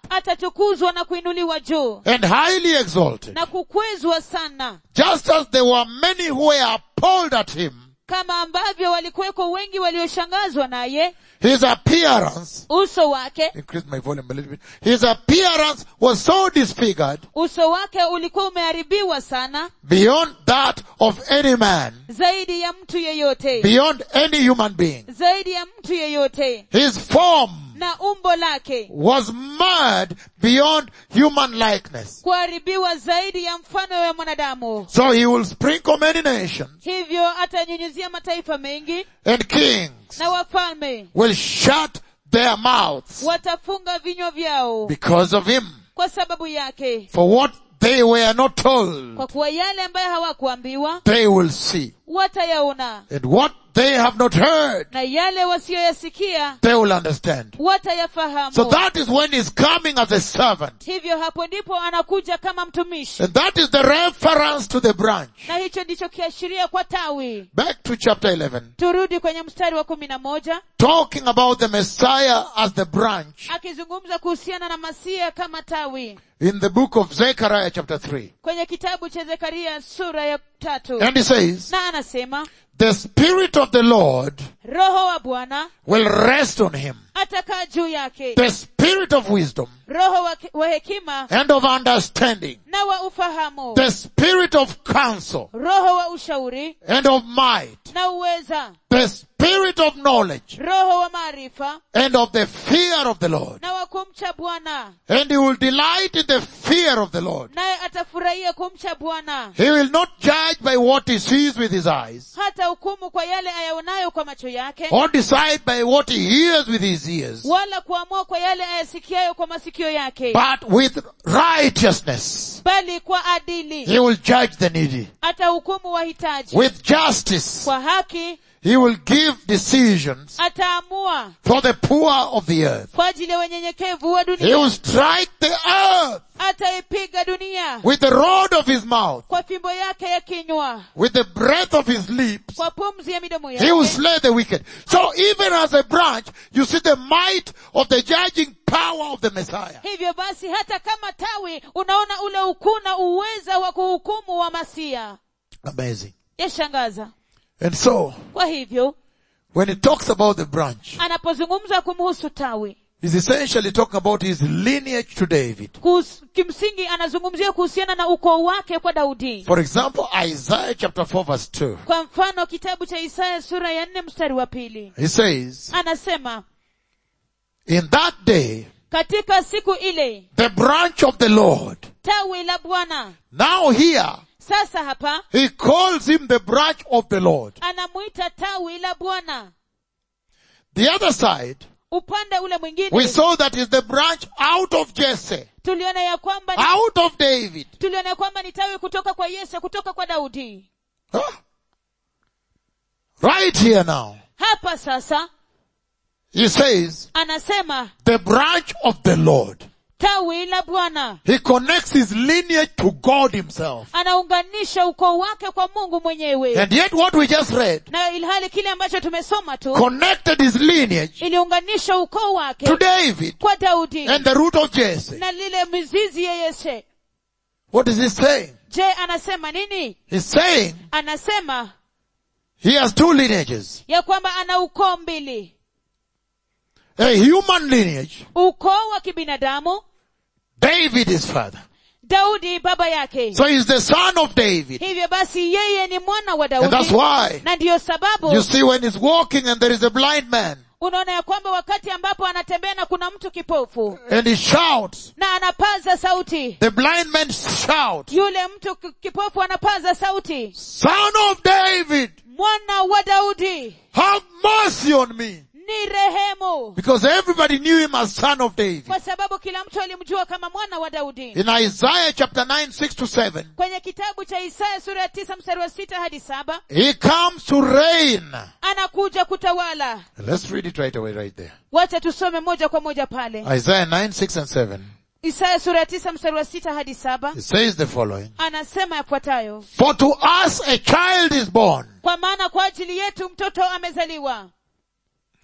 [SPEAKER 1] atatukuzwa na kuinuliwa juu
[SPEAKER 2] and highly exalted.
[SPEAKER 1] na kukwezwa sana
[SPEAKER 2] Just as there were many who were appalled at him,
[SPEAKER 1] kama ambavyo walikuweko wengi walioshangazwa naye
[SPEAKER 2] his appearance,
[SPEAKER 1] uso wake
[SPEAKER 2] increase my volume a little bit, his appearance was so disfigured
[SPEAKER 1] uso wake ulikuwa umeharibiwa sana
[SPEAKER 2] beyond that of any man,
[SPEAKER 1] zaidi ya mtu yeyote
[SPEAKER 2] beyond any human being.
[SPEAKER 1] zaidi ya mtu yeyote
[SPEAKER 2] His form
[SPEAKER 1] na umbo lake
[SPEAKER 2] was marred beyond human likeness.
[SPEAKER 1] kuharibiwa zaidi ya mfano wa mwanadamu
[SPEAKER 2] So he will sprinkle many nations
[SPEAKER 1] hivyo atanyunyizia mataifa mengi
[SPEAKER 2] and kings
[SPEAKER 1] na wafalme
[SPEAKER 2] will shut their mouths
[SPEAKER 1] watafunga vinywa vyao
[SPEAKER 2] because of him.
[SPEAKER 1] kwa sababu yake
[SPEAKER 2] For what they were not told,
[SPEAKER 1] kwa kuwa yale ambayo hawakuambiwa
[SPEAKER 2] they will see.
[SPEAKER 1] watayaona
[SPEAKER 2] And what they have not heard,
[SPEAKER 1] na yale wasiyoyasikia
[SPEAKER 2] they will understand.
[SPEAKER 1] watayafahamu
[SPEAKER 2] So that is when he's coming as a servant.
[SPEAKER 1] hivyo hapo ndipo anakuja kama mtumishi
[SPEAKER 2] And that is the reference to the branch.
[SPEAKER 1] na hicho ndicho kiashiria kwa tawi
[SPEAKER 2] Back to chapter 11.
[SPEAKER 1] turudi kwenye mstari wa kumi na moja
[SPEAKER 2] Talking about the Messiah as the branch
[SPEAKER 1] akizungumza kuhusiana na masia kama tawi
[SPEAKER 2] in the book of Zechariah chapter 3.
[SPEAKER 1] kwenye kitabu cha zekaria sura ya tatu
[SPEAKER 2] And he says,
[SPEAKER 1] na anasema
[SPEAKER 2] the Spirit of the Lord
[SPEAKER 1] roho wa bwana
[SPEAKER 2] will rest on him.
[SPEAKER 1] atakaa juu yake
[SPEAKER 2] The Spirit of wisdom
[SPEAKER 1] roho wa, wa hekima
[SPEAKER 2] and of understanding.
[SPEAKER 1] na wa ufahamu
[SPEAKER 2] The Spirit of counsel
[SPEAKER 1] roho wa ushauri
[SPEAKER 2] and of might.
[SPEAKER 1] na uweza
[SPEAKER 2] The Spirit of knowledge
[SPEAKER 1] roho wa maarifa
[SPEAKER 2] and of the fear of the Lord.
[SPEAKER 1] na wa kumcha bwana
[SPEAKER 2] And he will delight in the fear of the Lord.
[SPEAKER 1] naye atafurahia kumcha bwana
[SPEAKER 2] He will not judge by what he sees with his eyes
[SPEAKER 1] hata hukumu kwa yale ayaonayo kwa macho yake
[SPEAKER 2] or decide by what he hears with his ears,
[SPEAKER 1] wala kuamua kwa yale ayasikiayo kwa masikio yake
[SPEAKER 2] but with righteousness.
[SPEAKER 1] bali kwa adili
[SPEAKER 2] He will judge the needy.
[SPEAKER 1] atahukumu wahitaji
[SPEAKER 2] With justice,
[SPEAKER 1] kwa haki
[SPEAKER 2] he will give decisions
[SPEAKER 1] ataamua
[SPEAKER 2] for the poor of the earth.
[SPEAKER 1] kwa ajili ya wenyenyekevu wa
[SPEAKER 2] He
[SPEAKER 1] dunia
[SPEAKER 2] will strike the earth
[SPEAKER 1] ataipiga dunia
[SPEAKER 2] with the rod of his mouth,
[SPEAKER 1] kwa fimbo yake ya kinywa
[SPEAKER 2] with the breath of his lips.
[SPEAKER 1] kwa pumzi ya midomo
[SPEAKER 2] He will
[SPEAKER 1] yake
[SPEAKER 2] slay the wicked. So even as a branch, you see the might of the judging power of the Messiah.
[SPEAKER 1] hivyo basi hata kama tawi unaona ule ukuu na uweza wa kuhukumu wa masia
[SPEAKER 2] Amazing.
[SPEAKER 1] yashangaza
[SPEAKER 2] And so,
[SPEAKER 1] kwa hivyo
[SPEAKER 2] when he talks about the branch,
[SPEAKER 1] anapozungumza kumhusu tawi
[SPEAKER 2] he's essentially talking about his lineage to David.
[SPEAKER 1] kuhus, kimsingi anazungumzia kuhusiana na ukoo wake kwa daudi
[SPEAKER 2] For example, Isaiah chapter 4 verse 2.
[SPEAKER 1] kwa mfano kitabu cha isaya sura ya nne mstari wa pili
[SPEAKER 2] He says,
[SPEAKER 1] anasema
[SPEAKER 2] in that day,
[SPEAKER 1] katika siku ile
[SPEAKER 2] the branch of the Lord.
[SPEAKER 1] tawi la bwana
[SPEAKER 2] Now here,
[SPEAKER 1] sasa hapa
[SPEAKER 2] he calls him the branch of the Lord.
[SPEAKER 1] anamwita tawi la bwana
[SPEAKER 2] The other side,
[SPEAKER 1] upande ule
[SPEAKER 2] we
[SPEAKER 1] mwingine
[SPEAKER 2] saw that is the branch out of Jesse,
[SPEAKER 1] tuliona ya kwamba ni,
[SPEAKER 2] out of David.
[SPEAKER 1] tuliona ya kwamba ni tawi kutoka kwa yese kutoka kwa daudi
[SPEAKER 2] Huh? Right here now,
[SPEAKER 1] hapa sasa
[SPEAKER 2] he says,
[SPEAKER 1] anasema
[SPEAKER 2] the branch of the Lord.
[SPEAKER 1] tawi la bwana
[SPEAKER 2] He connects his lineage to God himself.
[SPEAKER 1] anaunganisha ukoo wake kwa mungu mwenyewe
[SPEAKER 2] And yet what we just read
[SPEAKER 1] na ilhali kile ambacho tumesoma tu
[SPEAKER 2] connected his lineage
[SPEAKER 1] iliunganisha ukoo wake
[SPEAKER 2] to David
[SPEAKER 1] kwa daudi
[SPEAKER 2] and the root of Jesse.
[SPEAKER 1] na lile mizizi ya yese
[SPEAKER 2] What is he saying?
[SPEAKER 1] je anasema nini
[SPEAKER 2] He's saying
[SPEAKER 1] anasema
[SPEAKER 2] he has two lineages.
[SPEAKER 1] ya kwamba ana ukoo mbili
[SPEAKER 2] A human lineage.
[SPEAKER 1] ukoo wa kibinadamu
[SPEAKER 2] David is father.
[SPEAKER 1] daudi baba yake
[SPEAKER 2] So he's the son of David.
[SPEAKER 1] hivyo basi yeye ni mwana wa
[SPEAKER 2] And that's
[SPEAKER 1] daudi
[SPEAKER 2] why
[SPEAKER 1] na ndiyo sababu
[SPEAKER 2] you see when he's walking and there is a blind man
[SPEAKER 1] unaona ya kwamba wakati ambapo anatembea na kuna mtu kipofu
[SPEAKER 2] and he shouts,
[SPEAKER 1] na anapaza sauti
[SPEAKER 2] the blind man shouts,
[SPEAKER 1] yule mtu ki- kipofu anapaza sauti
[SPEAKER 2] son of David,
[SPEAKER 1] mwana wa daudi
[SPEAKER 2] have mercy on me.
[SPEAKER 1] ni rehemu
[SPEAKER 2] Because everybody knew him as son of David.
[SPEAKER 1] kwa sababu kila mtu alimjua kama mwana wa daudi
[SPEAKER 2] In Isaiah chapter 9, 6 to 7,
[SPEAKER 1] kwenye kitabu cha isaya sura ya tisa mstari wa sita hadi saba
[SPEAKER 2] he comes to reign.
[SPEAKER 1] anakuja kutawala
[SPEAKER 2] Let's read it right away right there.
[SPEAKER 1] wacha tusome moja kwa moja pale
[SPEAKER 2] Isaiah 9, 6 and 7.
[SPEAKER 1] isaya sura ya tisa mstari wa sita hadi saba
[SPEAKER 2] It says the following.
[SPEAKER 1] anasema yafuatayo
[SPEAKER 2] For to us a child is born,
[SPEAKER 1] kwa maana kwa ajili yetu mtoto amezaliwa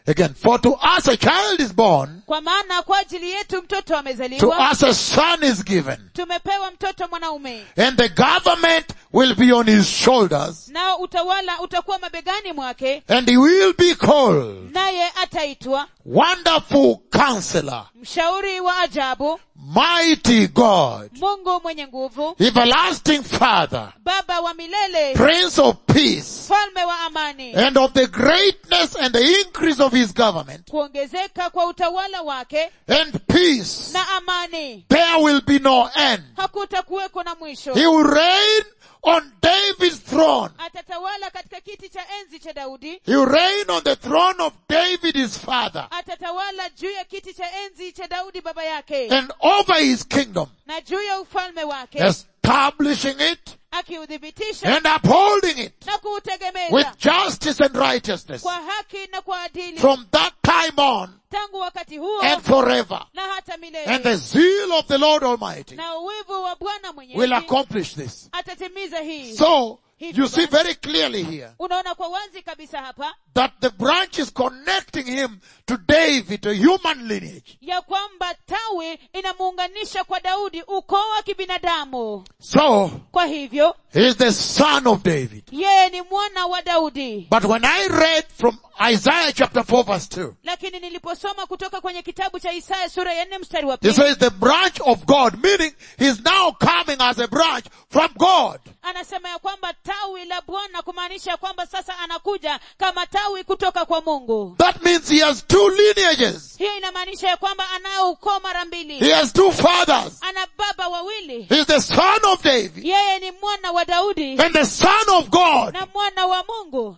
[SPEAKER 2] Again, for to us a child is born,
[SPEAKER 1] kwa maana kwa ajili yetu mtoto
[SPEAKER 2] to
[SPEAKER 1] amezaliwa
[SPEAKER 2] us a son is given,
[SPEAKER 1] tumepewa mtoto mwanaume
[SPEAKER 2] and the government will be on his shoulders,
[SPEAKER 1] nao utawala utakuwa mabegani mwake
[SPEAKER 2] and he will be called
[SPEAKER 1] naye ataitwa
[SPEAKER 2] Wonderful Counselor,
[SPEAKER 1] mshauri wa ajabu
[SPEAKER 2] Mighty God,
[SPEAKER 1] mungu mwenye nguvu
[SPEAKER 2] Everlasting Father,
[SPEAKER 1] baba wa milele
[SPEAKER 2] Prince of Peace,
[SPEAKER 1] mfalme wa amani
[SPEAKER 2] and of the greatness and the increase of his government
[SPEAKER 1] kuongezeka kwa utawala wake
[SPEAKER 2] and peace,
[SPEAKER 1] na amani
[SPEAKER 2] there will be no end.
[SPEAKER 1] hakutakuweko na mwisho
[SPEAKER 2] He will reign on David's throne.
[SPEAKER 1] atatawala katika kiti cha enzi cha daudi
[SPEAKER 2] He will reign on the throne of David his father
[SPEAKER 1] atatawala juu ya kiti cha enzi cha daudi baba yake
[SPEAKER 2] and over his kingdom,
[SPEAKER 1] na juu ya ufalme wake
[SPEAKER 2] establishing it
[SPEAKER 1] akiuthibitisha
[SPEAKER 2] and upholding it
[SPEAKER 1] na
[SPEAKER 2] with
[SPEAKER 1] kuutegemeza
[SPEAKER 2] justice and righteousness
[SPEAKER 1] kwa haki na kwa adili
[SPEAKER 2] from that time on
[SPEAKER 1] tangu wakati huo
[SPEAKER 2] and forever.
[SPEAKER 1] na hata
[SPEAKER 2] And
[SPEAKER 1] milele
[SPEAKER 2] the zeal of the Lord Almighty
[SPEAKER 1] na uwivu wa bwana
[SPEAKER 2] will
[SPEAKER 1] mwenyezi
[SPEAKER 2] accomplish this.
[SPEAKER 1] atatimiza hii
[SPEAKER 2] So, you see very clearly here
[SPEAKER 1] unaona kwa wazi kabisa hapa
[SPEAKER 2] that the branch is connecting him to David, a human lineage.
[SPEAKER 1] ya kwamba tawi inamuunganisha kwa daudi ukoo wa kibinadamu
[SPEAKER 2] So,
[SPEAKER 1] kwa hivyo
[SPEAKER 2] he is the son of David.
[SPEAKER 1] yeye ni mwana wa daudi
[SPEAKER 2] But when I read from Isaiah chapter 4 verse 2,
[SPEAKER 1] lakini niliposoma kutoka kwenye kitabu cha isaya sura ya nne mstari wa
[SPEAKER 2] he
[SPEAKER 1] pili
[SPEAKER 2] says the branch of God, meaning he's now coming as a branch from God.
[SPEAKER 1] anasema ya kwamba tawi la bwana kumaanisha ya kwamba sasa anakuja kama tawi kutoka kwa mungu
[SPEAKER 2] That means he has two lineages.
[SPEAKER 1] hiyo inamaanisha ya kwamba anao ukoo mara mbili
[SPEAKER 2] He has two fathers.
[SPEAKER 1] ana baba wawili
[SPEAKER 2] He's the son of David
[SPEAKER 1] yeye ni mwana wa daudi
[SPEAKER 2] and the son of God.
[SPEAKER 1] na mwana wa mungu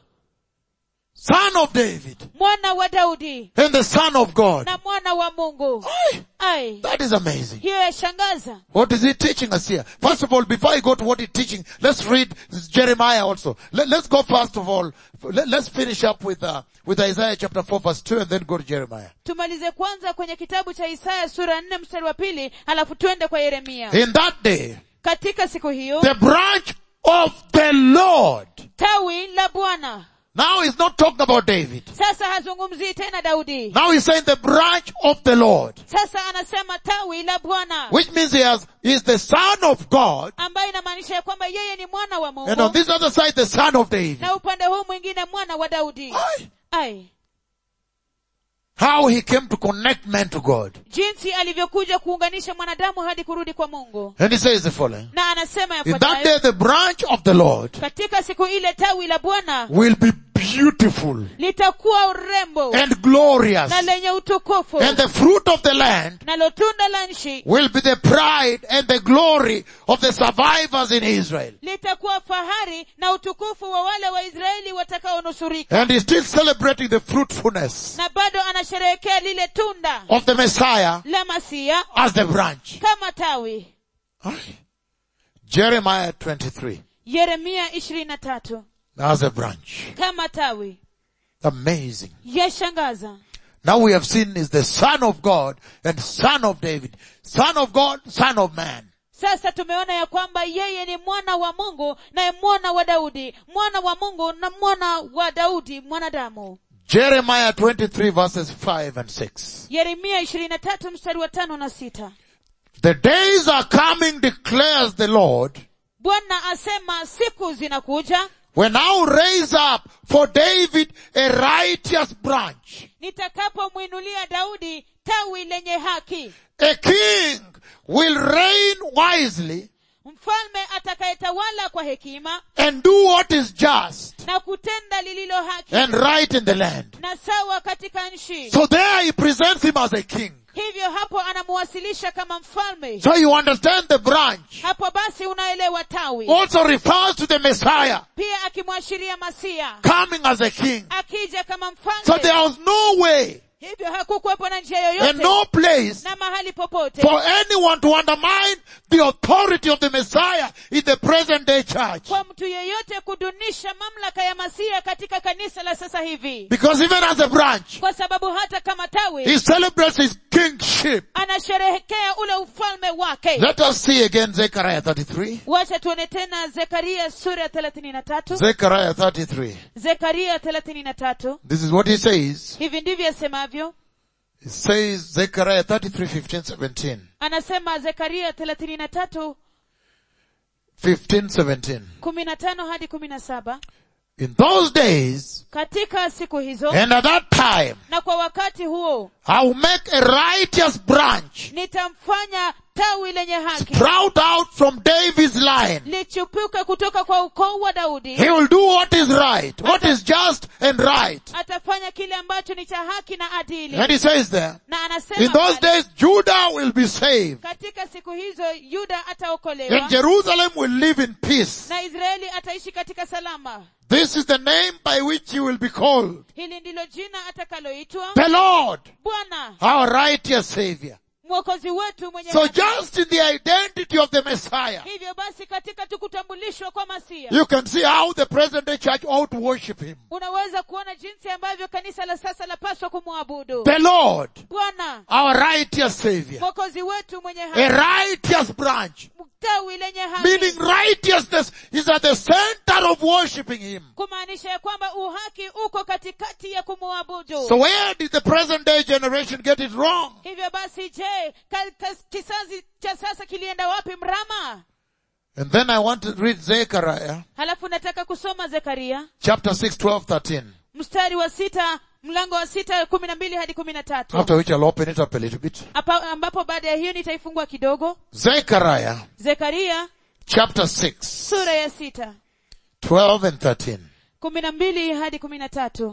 [SPEAKER 2] Son of David
[SPEAKER 1] mwana wa daudi
[SPEAKER 2] and the son of God.
[SPEAKER 1] na mwana wa mungu
[SPEAKER 2] Aye,
[SPEAKER 1] ai
[SPEAKER 2] That is amazing.
[SPEAKER 1] hiyo yashangaza
[SPEAKER 2] What is he teaching us here? First of all, before I go to what he's teaching, let's read Jeremiah also. Let, us go first of all, let, us finish up with, uh, with Isaiah chapter 4 verse 2 and then go to Jeremiah.
[SPEAKER 1] tumalize kwanza kwenye kitabu cha isaya sura nne mstari wa pili halafu twende kwa yeremia
[SPEAKER 2] In that day,
[SPEAKER 1] katika siku hiyo
[SPEAKER 2] the branch of the Lord.
[SPEAKER 1] tawi la bwana
[SPEAKER 2] Now he's not talking about David.
[SPEAKER 1] sasa hazungumzii tena daudi
[SPEAKER 2] Now he's saying the branch of the Lord.
[SPEAKER 1] sasa anasema tawi la bwana
[SPEAKER 2] Which means he has, he's the son of God.
[SPEAKER 1] ambayo inamaanisha ya kwamba yeye ni mwana wa
[SPEAKER 2] And on
[SPEAKER 1] mungu
[SPEAKER 2] this other side, the son of David.
[SPEAKER 1] na upande huu mwingine mwana wa daudi
[SPEAKER 2] Aye.
[SPEAKER 1] ai
[SPEAKER 2] How he came to connect man to God.
[SPEAKER 1] jinsi alivyokuja kuunganisha mwanadamu hadi kurudi kwa mungu
[SPEAKER 2] And he says the following.
[SPEAKER 1] na anasema
[SPEAKER 2] In that day,
[SPEAKER 1] yafuatayo
[SPEAKER 2] the branch of the Lord
[SPEAKER 1] katika siku ile tawi la bwana
[SPEAKER 2] will be beautiful
[SPEAKER 1] litakuwa urembo
[SPEAKER 2] and glorious.
[SPEAKER 1] na lenye utukufu
[SPEAKER 2] And the fruit of the land
[SPEAKER 1] nalo tunda la nchi
[SPEAKER 2] will be the pride and the glory of the survivors in Israel.
[SPEAKER 1] litakuwa fahari na utukufu wa wale waisraeli watakaonusurika
[SPEAKER 2] And he's still celebrating the fruitfulness
[SPEAKER 1] na bado anasherehekea lile tunda
[SPEAKER 2] of the Messiah
[SPEAKER 1] la masia
[SPEAKER 2] as the branch.
[SPEAKER 1] kama tawi
[SPEAKER 2] Aye. Jeremiah 23
[SPEAKER 1] yeremia ishirini na tatu
[SPEAKER 2] as a branch.
[SPEAKER 1] kama tawi
[SPEAKER 2] Amazing.
[SPEAKER 1] yashangaza
[SPEAKER 2] Now we have seen is the son of God and son of David. Son of God, son of man.
[SPEAKER 1] sasa tumeona ya kwamba yeye ni mwana wa mungu naye mwana wa daudi mwana wa mungu na mwana wa daudi mwanadamu
[SPEAKER 2] Jeremiah 23 verses 5 and 6.
[SPEAKER 1] yeremia ishirini na tatu mstari wa tano na sita
[SPEAKER 2] The days are coming declares the Lord
[SPEAKER 1] bwana asema siku zinakuja
[SPEAKER 2] when I'll raise up for David a righteous branch.
[SPEAKER 1] nitakapomwinulia daudi tawi lenye haki
[SPEAKER 2] A king will reign wisely
[SPEAKER 1] mfalme atakayetawala kwa hekima
[SPEAKER 2] and do what is just
[SPEAKER 1] na kutenda lililo haki
[SPEAKER 2] and right in the land.
[SPEAKER 1] na sawa katika nchi
[SPEAKER 2] So there he presents him as a king.
[SPEAKER 1] hivyo hapo anamuwasilisha kama mfalme
[SPEAKER 2] So you understand the branch
[SPEAKER 1] hapo basi unaelewa tawi
[SPEAKER 2] also refers to the Messiah
[SPEAKER 1] pia akimwashiria masia
[SPEAKER 2] coming as a king.
[SPEAKER 1] akija kama
[SPEAKER 2] So
[SPEAKER 1] mfalme
[SPEAKER 2] there was no way
[SPEAKER 1] hivyo hakukuwepo na njia
[SPEAKER 2] and
[SPEAKER 1] yoyote
[SPEAKER 2] no place
[SPEAKER 1] na mahali popote
[SPEAKER 2] for anyone to undermine the authority of the Messiah in the present day church.
[SPEAKER 1] kwa mtu yeyote kudunisha mamlaka ya masia katika kanisa la sasa hivi
[SPEAKER 2] Because even as a branch,
[SPEAKER 1] kwa sababu hata kama tawi
[SPEAKER 2] he celebrates his kingship.
[SPEAKER 1] anasherehekea ule ufalme wake
[SPEAKER 2] Let us see again Zechariah 33.
[SPEAKER 1] wacha tuone tena zekaria sura ya thelathini na tatu
[SPEAKER 2] Zechariah 33.
[SPEAKER 1] zekaria thelathini na tatu
[SPEAKER 2] This is what he says.
[SPEAKER 1] hivi ndivyo asemavyo
[SPEAKER 2] It says Zechariah 33, 15, 17.
[SPEAKER 1] anasema zekaria thelathini na tatu
[SPEAKER 2] 15, 17.
[SPEAKER 1] kumi na tano hadi kumi na saba
[SPEAKER 2] In those days,
[SPEAKER 1] katika siku hizo
[SPEAKER 2] and at that time,
[SPEAKER 1] na kwa wakati huo
[SPEAKER 2] I will make a righteous branch
[SPEAKER 1] nitamfanya tawi lenye haki
[SPEAKER 2] sprout out from David's line.
[SPEAKER 1] lichupuke kutoka kwa ukoo wa daudi
[SPEAKER 2] He will do what is right, what is just and right.
[SPEAKER 1] atafanya kile ambacho ni cha haki na adili
[SPEAKER 2] And he says there,
[SPEAKER 1] na anasema
[SPEAKER 2] in those
[SPEAKER 1] pale,
[SPEAKER 2] days Judah will be saved
[SPEAKER 1] katika siku hizo yuda ataokolewa
[SPEAKER 2] and Jerusalem will live in peace.
[SPEAKER 1] na israeli ataishi katika salama
[SPEAKER 2] This is the name by which he will be called.
[SPEAKER 1] hili ndilo jina atakaloitwa
[SPEAKER 2] The Lord,
[SPEAKER 1] bwana
[SPEAKER 2] our righteous Savior.
[SPEAKER 1] mwokozi wetu mwenye
[SPEAKER 2] So
[SPEAKER 1] haki.
[SPEAKER 2] just in the identity of the Messiah,
[SPEAKER 1] hivyo basi katika tukutambulishwa kwa masia
[SPEAKER 2] you can see how the present day church ought to worship him.
[SPEAKER 1] unaweza kuona jinsi ambavyo kanisa la sasa lapaswa kumwabudu
[SPEAKER 2] The Lord,
[SPEAKER 1] bwana
[SPEAKER 2] our righteous Savior.
[SPEAKER 1] mwokozi wetu mwenye
[SPEAKER 2] A
[SPEAKER 1] haki
[SPEAKER 2] righteous branch.
[SPEAKER 1] tawi lenye
[SPEAKER 2] Meaning
[SPEAKER 1] haki
[SPEAKER 2] righteousness is at the center of worshiping him.
[SPEAKER 1] kumaanisha ya kwamba uhaki uko katikati ya kumwabudu
[SPEAKER 2] So where did the present day generation get it wrong?
[SPEAKER 1] hivyo basi je ka- ka- kizazi cha sasa kilienda wapi mrama
[SPEAKER 2] And then I want to read Zechariah
[SPEAKER 1] halafu nataka kusoma zekaria
[SPEAKER 2] chapter 6, 12, 13.
[SPEAKER 1] mstari wa sita mlango wa sita kumi na mbili hadi kumi na tatu
[SPEAKER 2] After which I'll open it up a little bit.
[SPEAKER 1] Apa- ambapo baada ya hiyo nitaifungua kidogo
[SPEAKER 2] Zechariah
[SPEAKER 1] zekaria
[SPEAKER 2] chapter 6,
[SPEAKER 1] sura ya sita
[SPEAKER 2] 12 and 13.
[SPEAKER 1] kumi na mbili hadi kumi na tatu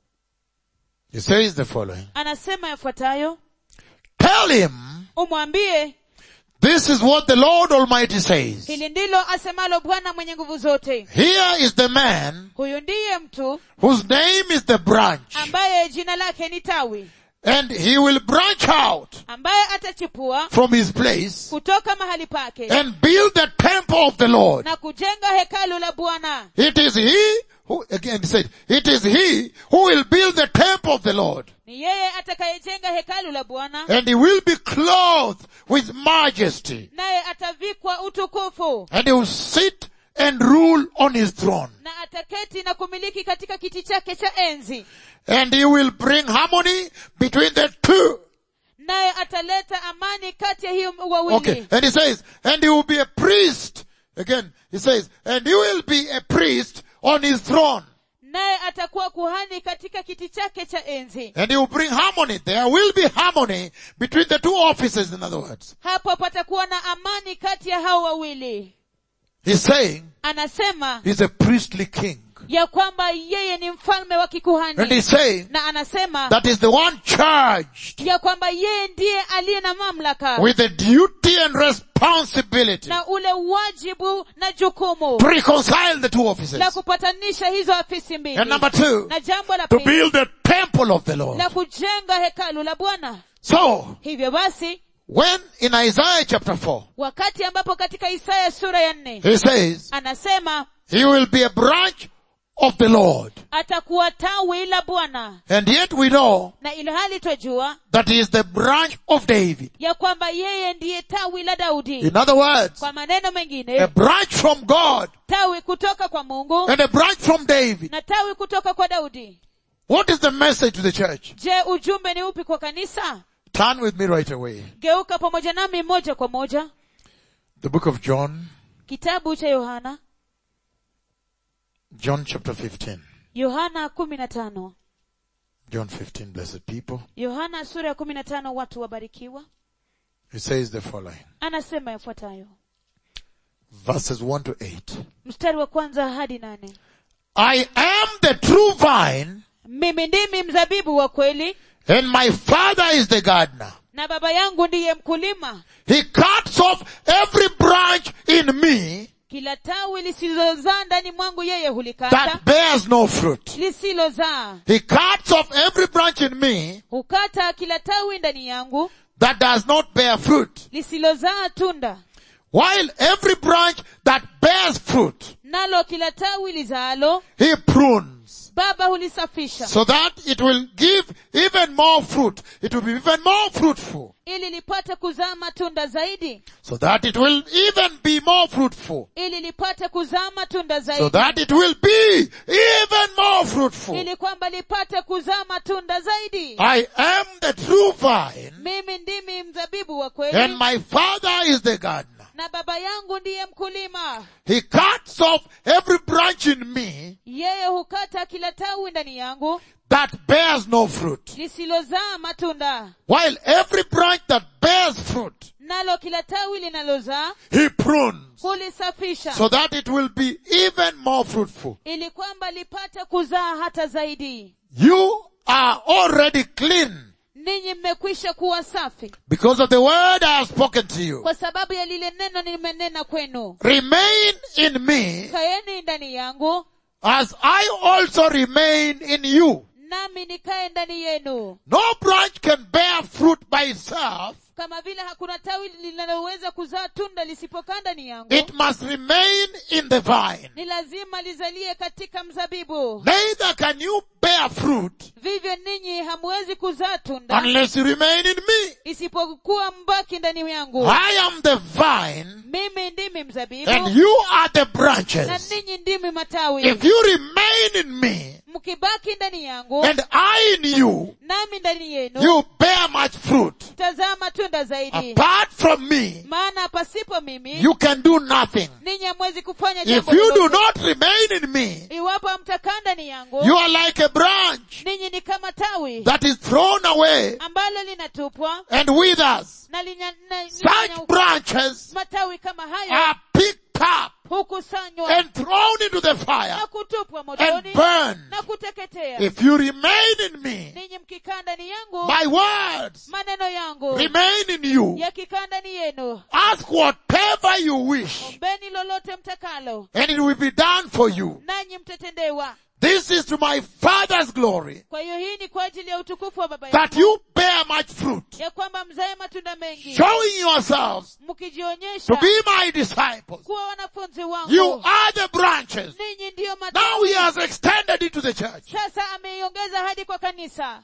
[SPEAKER 2] He says the following.
[SPEAKER 1] anasema yafuatayo
[SPEAKER 2] Tell him,
[SPEAKER 1] umwambie
[SPEAKER 2] this is what the Lord Almighty says.
[SPEAKER 1] hili ndilo asemalo bwana mwenye nguvu zote
[SPEAKER 2] Here is the man
[SPEAKER 1] huyu ndiye mtu
[SPEAKER 2] whose name is the branch.
[SPEAKER 1] ambaye jina lake ni tawi
[SPEAKER 2] And he will branch out
[SPEAKER 1] ambaye atachipua
[SPEAKER 2] from his place
[SPEAKER 1] kutoka mahali pake
[SPEAKER 2] and build the temple of the Lord.
[SPEAKER 1] na kujenga hekalu la bwana
[SPEAKER 2] It is he who, again he said, it is he who will build the temple of the Lord.
[SPEAKER 1] ni yeye atakayejenga hekalu la bwana
[SPEAKER 2] And he will be clothed with majesty.
[SPEAKER 1] naye atavikwa utukufu
[SPEAKER 2] And he will sit and rule on his throne.
[SPEAKER 1] na ataketi na kumiliki katika kiti chake cha enzi
[SPEAKER 2] And he will bring harmony between the two.
[SPEAKER 1] naye ataleta amani kati ya hiyo wawili
[SPEAKER 2] Okay. And he says, and he will be a priest. Again, he says, and he will be a priest on his throne.
[SPEAKER 1] naye atakuwa kuhani katika kiti chake cha enzi
[SPEAKER 2] And he will bring harmony. There will be harmony between the two offices, in other words.
[SPEAKER 1] hapo patakuwa na amani kati ya hao wawili
[SPEAKER 2] He's saying
[SPEAKER 1] anasema
[SPEAKER 2] he's a priestly king.
[SPEAKER 1] ya kwamba yeye ni mfalme wa
[SPEAKER 2] And
[SPEAKER 1] kikuhani
[SPEAKER 2] he's saying
[SPEAKER 1] na anasema
[SPEAKER 2] that is the one charged
[SPEAKER 1] ya kwamba yeye ndiye aliye na mamlaka
[SPEAKER 2] with the duty and responsibility
[SPEAKER 1] na ule wajibu na jukumu
[SPEAKER 2] to reconcile the two offices.
[SPEAKER 1] la kupatanisha hizo afisi mbili
[SPEAKER 2] And number two,
[SPEAKER 1] na jambo la
[SPEAKER 2] to
[SPEAKER 1] pili
[SPEAKER 2] build the temple of the Lord.
[SPEAKER 1] la kujenga hekalu la bwana
[SPEAKER 2] So,
[SPEAKER 1] hivyo basi
[SPEAKER 2] when in Isaiah chapter 4,
[SPEAKER 1] wakati ambapo katika isaya sura ya nne
[SPEAKER 2] he says,
[SPEAKER 1] anasema
[SPEAKER 2] he will be a branch of the Lord.
[SPEAKER 1] atakuwa tawi la bwana
[SPEAKER 2] And yet we know
[SPEAKER 1] na ilhali twajua
[SPEAKER 2] that he is the branch of David.
[SPEAKER 1] ya kwamba yeye ndiye tawi la daudi
[SPEAKER 2] In other words,
[SPEAKER 1] kwa maneno
[SPEAKER 2] a
[SPEAKER 1] mengine
[SPEAKER 2] branch from God
[SPEAKER 1] tawi kutoka kwa mungu
[SPEAKER 2] and a branch from David.
[SPEAKER 1] na tawi kutoka kwa daudi
[SPEAKER 2] What is the message to the church?
[SPEAKER 1] je ujumbe ni upi kwa kanisa
[SPEAKER 2] Turn with me right away.
[SPEAKER 1] geuka pamoja nami moja kwa moja
[SPEAKER 2] The book of John,
[SPEAKER 1] kitabu cha yohana
[SPEAKER 2] John chapter 15.
[SPEAKER 1] yohana kumi na tano
[SPEAKER 2] John 15, blessed people.
[SPEAKER 1] yohana sura ya kumi na tano watu wabarikiwa
[SPEAKER 2] It says the following.
[SPEAKER 1] anasema yafuatayo
[SPEAKER 2] Verses 1 to 8.
[SPEAKER 1] mstari wa kwanza hadi nane
[SPEAKER 2] I am the true vine
[SPEAKER 1] mimi ndimi mzabibu wa kweli
[SPEAKER 2] and my father is the gardener.
[SPEAKER 1] na baba yangu ndiye mkulima
[SPEAKER 2] He cuts off every branch in me
[SPEAKER 1] kila tawi lisilozaa ndani mwangu yeye hulikata
[SPEAKER 2] that bears no fruit.
[SPEAKER 1] lisilozaa
[SPEAKER 2] He cuts off every branch in me
[SPEAKER 1] hukata kila tawi ndani yangu
[SPEAKER 2] that does not bear fruit.
[SPEAKER 1] lisilozaa tunda
[SPEAKER 2] While every branch that bears fruit,
[SPEAKER 1] nalo kila tawi lizaalo
[SPEAKER 2] he prunes
[SPEAKER 1] baba hulisafisha
[SPEAKER 2] so that it will give even more fruit. It will be even more fruitful.
[SPEAKER 1] ili lipate kuzaa matunda zaidi
[SPEAKER 2] So that it will even be more fruitful.
[SPEAKER 1] ili lipate kuzaa matunda
[SPEAKER 2] So
[SPEAKER 1] zaidi
[SPEAKER 2] that it will be even more fruitful.
[SPEAKER 1] ili kwamba lipate kuzaa matunda zaidi
[SPEAKER 2] I am the true vine
[SPEAKER 1] mimi ndimi mzabibu wa
[SPEAKER 2] and
[SPEAKER 1] kweli
[SPEAKER 2] my father is the gardener.
[SPEAKER 1] na baba yangu ndiye mkulima
[SPEAKER 2] He cuts off every branch in me
[SPEAKER 1] yeye hukata kila tawi ndani yangu
[SPEAKER 2] that bears no fruit.
[SPEAKER 1] lisilozaa matunda
[SPEAKER 2] While every branch that bears fruit,
[SPEAKER 1] nalo kila tawi linalozaa
[SPEAKER 2] he prunes
[SPEAKER 1] hulisafisha
[SPEAKER 2] so that it will be even more fruitful.
[SPEAKER 1] ili kwamba lipate kuzaa hata zaidi
[SPEAKER 2] You are already clean
[SPEAKER 1] ninyi mmekwisha kuwa safi
[SPEAKER 2] because of the word I have spoken to you.
[SPEAKER 1] kwa sababu ya lile neno nimenena kwenu
[SPEAKER 2] Remain in me
[SPEAKER 1] kaeni ndani yangu
[SPEAKER 2] as I also remain in you.
[SPEAKER 1] nami nikae ndani yenu
[SPEAKER 2] No branch can bear fruit by itself.
[SPEAKER 1] kama vile hakuna tawi linaloweza kuzaa tunda lisipokaa ndani yangu
[SPEAKER 2] It must remain in the vine.
[SPEAKER 1] ni lazima lizalie katika mzabibu
[SPEAKER 2] Neither can you bear fruit
[SPEAKER 1] vivyo ninyi hamwezi kuzaa tunda
[SPEAKER 2] unless you remain in me.
[SPEAKER 1] isipokuwa mbaki ndani yangu
[SPEAKER 2] I am the vine
[SPEAKER 1] mimi ndimi mzabibu
[SPEAKER 2] and you are the
[SPEAKER 1] na
[SPEAKER 2] branches.
[SPEAKER 1] ninyi ndimi matawi
[SPEAKER 2] If you remain in me
[SPEAKER 1] mkibaki ndani yangu
[SPEAKER 2] and I in you,
[SPEAKER 1] nami ndani yenu
[SPEAKER 2] you bear much fruit.
[SPEAKER 1] tazaa matunda zaidi
[SPEAKER 2] Apart from me,
[SPEAKER 1] maana pasipo mimi
[SPEAKER 2] you can do nothing.
[SPEAKER 1] ninyi hamwezi kufanya
[SPEAKER 2] If
[SPEAKER 1] jambo
[SPEAKER 2] you do
[SPEAKER 1] lolote.
[SPEAKER 2] not remain in me,
[SPEAKER 1] iwapo hamtakaa ndani yangu
[SPEAKER 2] you are like a branch
[SPEAKER 1] ninyi ni kama tawi
[SPEAKER 2] that is thrown away
[SPEAKER 1] ambalo linatupwa
[SPEAKER 2] and withers.
[SPEAKER 1] na linya, na,
[SPEAKER 2] Such
[SPEAKER 1] linya-
[SPEAKER 2] branches
[SPEAKER 1] matawi kama hayo
[SPEAKER 2] are picked up
[SPEAKER 1] hukusanywa
[SPEAKER 2] and thrown into the fire
[SPEAKER 1] na kutupwa
[SPEAKER 2] and
[SPEAKER 1] motoni
[SPEAKER 2] burned.
[SPEAKER 1] na kuteketea
[SPEAKER 2] If you remain in me,
[SPEAKER 1] ninyi mkikaa ndani yangu
[SPEAKER 2] my words
[SPEAKER 1] maneno yangu
[SPEAKER 2] remain in you.
[SPEAKER 1] yakikaa ndani yenu
[SPEAKER 2] Ask whatever you wish
[SPEAKER 1] ombeni lolote mtakalo
[SPEAKER 2] and it will be done for you.
[SPEAKER 1] nanyi mtatendewa
[SPEAKER 2] This is to my Father's glory
[SPEAKER 1] kwa hiyo hii ni kwa ajili ya utukufu wa baba
[SPEAKER 2] that
[SPEAKER 1] yangu
[SPEAKER 2] you bear much fruit,
[SPEAKER 1] ya kwamba mzae matunda mengi
[SPEAKER 2] showing yourselves
[SPEAKER 1] mkijionyesha
[SPEAKER 2] to be my disciples.
[SPEAKER 1] kuwa wanafunzi
[SPEAKER 2] You
[SPEAKER 1] wangu
[SPEAKER 2] are the branches.
[SPEAKER 1] ninyi ndiyo
[SPEAKER 2] Now
[SPEAKER 1] matawi
[SPEAKER 2] he has extended it to the church.
[SPEAKER 1] sasa ameiongeza hadi kwa kanisa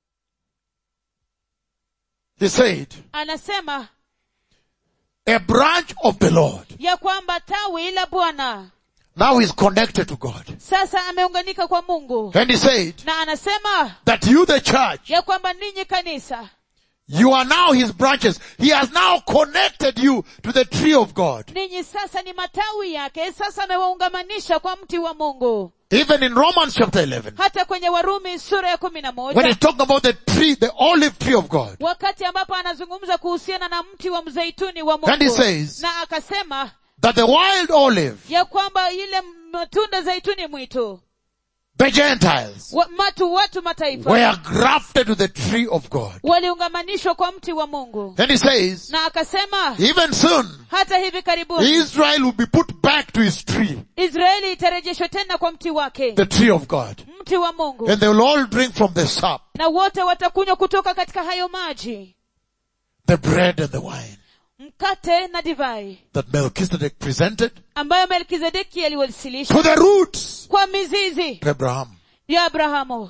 [SPEAKER 2] He said,
[SPEAKER 1] anasema
[SPEAKER 2] a branch of the Lord.
[SPEAKER 1] ya kwamba tawi la bwana
[SPEAKER 2] Now he's connected to God.
[SPEAKER 1] sasa ameunganika kwa mungu
[SPEAKER 2] And he said
[SPEAKER 1] na anasema
[SPEAKER 2] that you, the church,
[SPEAKER 1] ya kwamba ninyi kanisa
[SPEAKER 2] you are now his branches. He has now connected you to the tree of God.
[SPEAKER 1] ninyi sasa ni matawi yake sasa amewaungamanisha kwa mti wa mungu
[SPEAKER 2] Even in Romans chapter 11,
[SPEAKER 1] hata kwenye warumi sura ya kumi na
[SPEAKER 2] when
[SPEAKER 1] moja
[SPEAKER 2] he's talking about the tree, the olive tree of God,
[SPEAKER 1] wakati ambapo anazungumza kuhusiana na mti wa mzeituni wa
[SPEAKER 2] And he
[SPEAKER 1] mungu
[SPEAKER 2] says-
[SPEAKER 1] na akasema
[SPEAKER 2] that the wild olive,
[SPEAKER 1] ya kwamba ile matunda zaituni mwitu
[SPEAKER 2] the Gentiles,
[SPEAKER 1] wa, matu watu mataifa
[SPEAKER 2] were grafted to the tree of God.
[SPEAKER 1] waliungamanishwa kwa mti wa mungu
[SPEAKER 2] And he says,
[SPEAKER 1] na akasema
[SPEAKER 2] even soon,
[SPEAKER 1] hata hivi karibuni
[SPEAKER 2] Israel will be put back to his tree,
[SPEAKER 1] israeli itarejeshwa tena kwa mti wake
[SPEAKER 2] the tree of God.
[SPEAKER 1] mti wa mungu
[SPEAKER 2] And they will all drink from the sap,
[SPEAKER 1] na wote watakunywa kutoka katika hayo maji
[SPEAKER 2] the bread and the wine
[SPEAKER 1] mkate na divai
[SPEAKER 2] that Melchizedek presented
[SPEAKER 1] ambayo melkizedeki aliwasilisha
[SPEAKER 2] to the roots
[SPEAKER 1] kwa mizizi
[SPEAKER 2] of Abraham.
[SPEAKER 1] ya abrahamu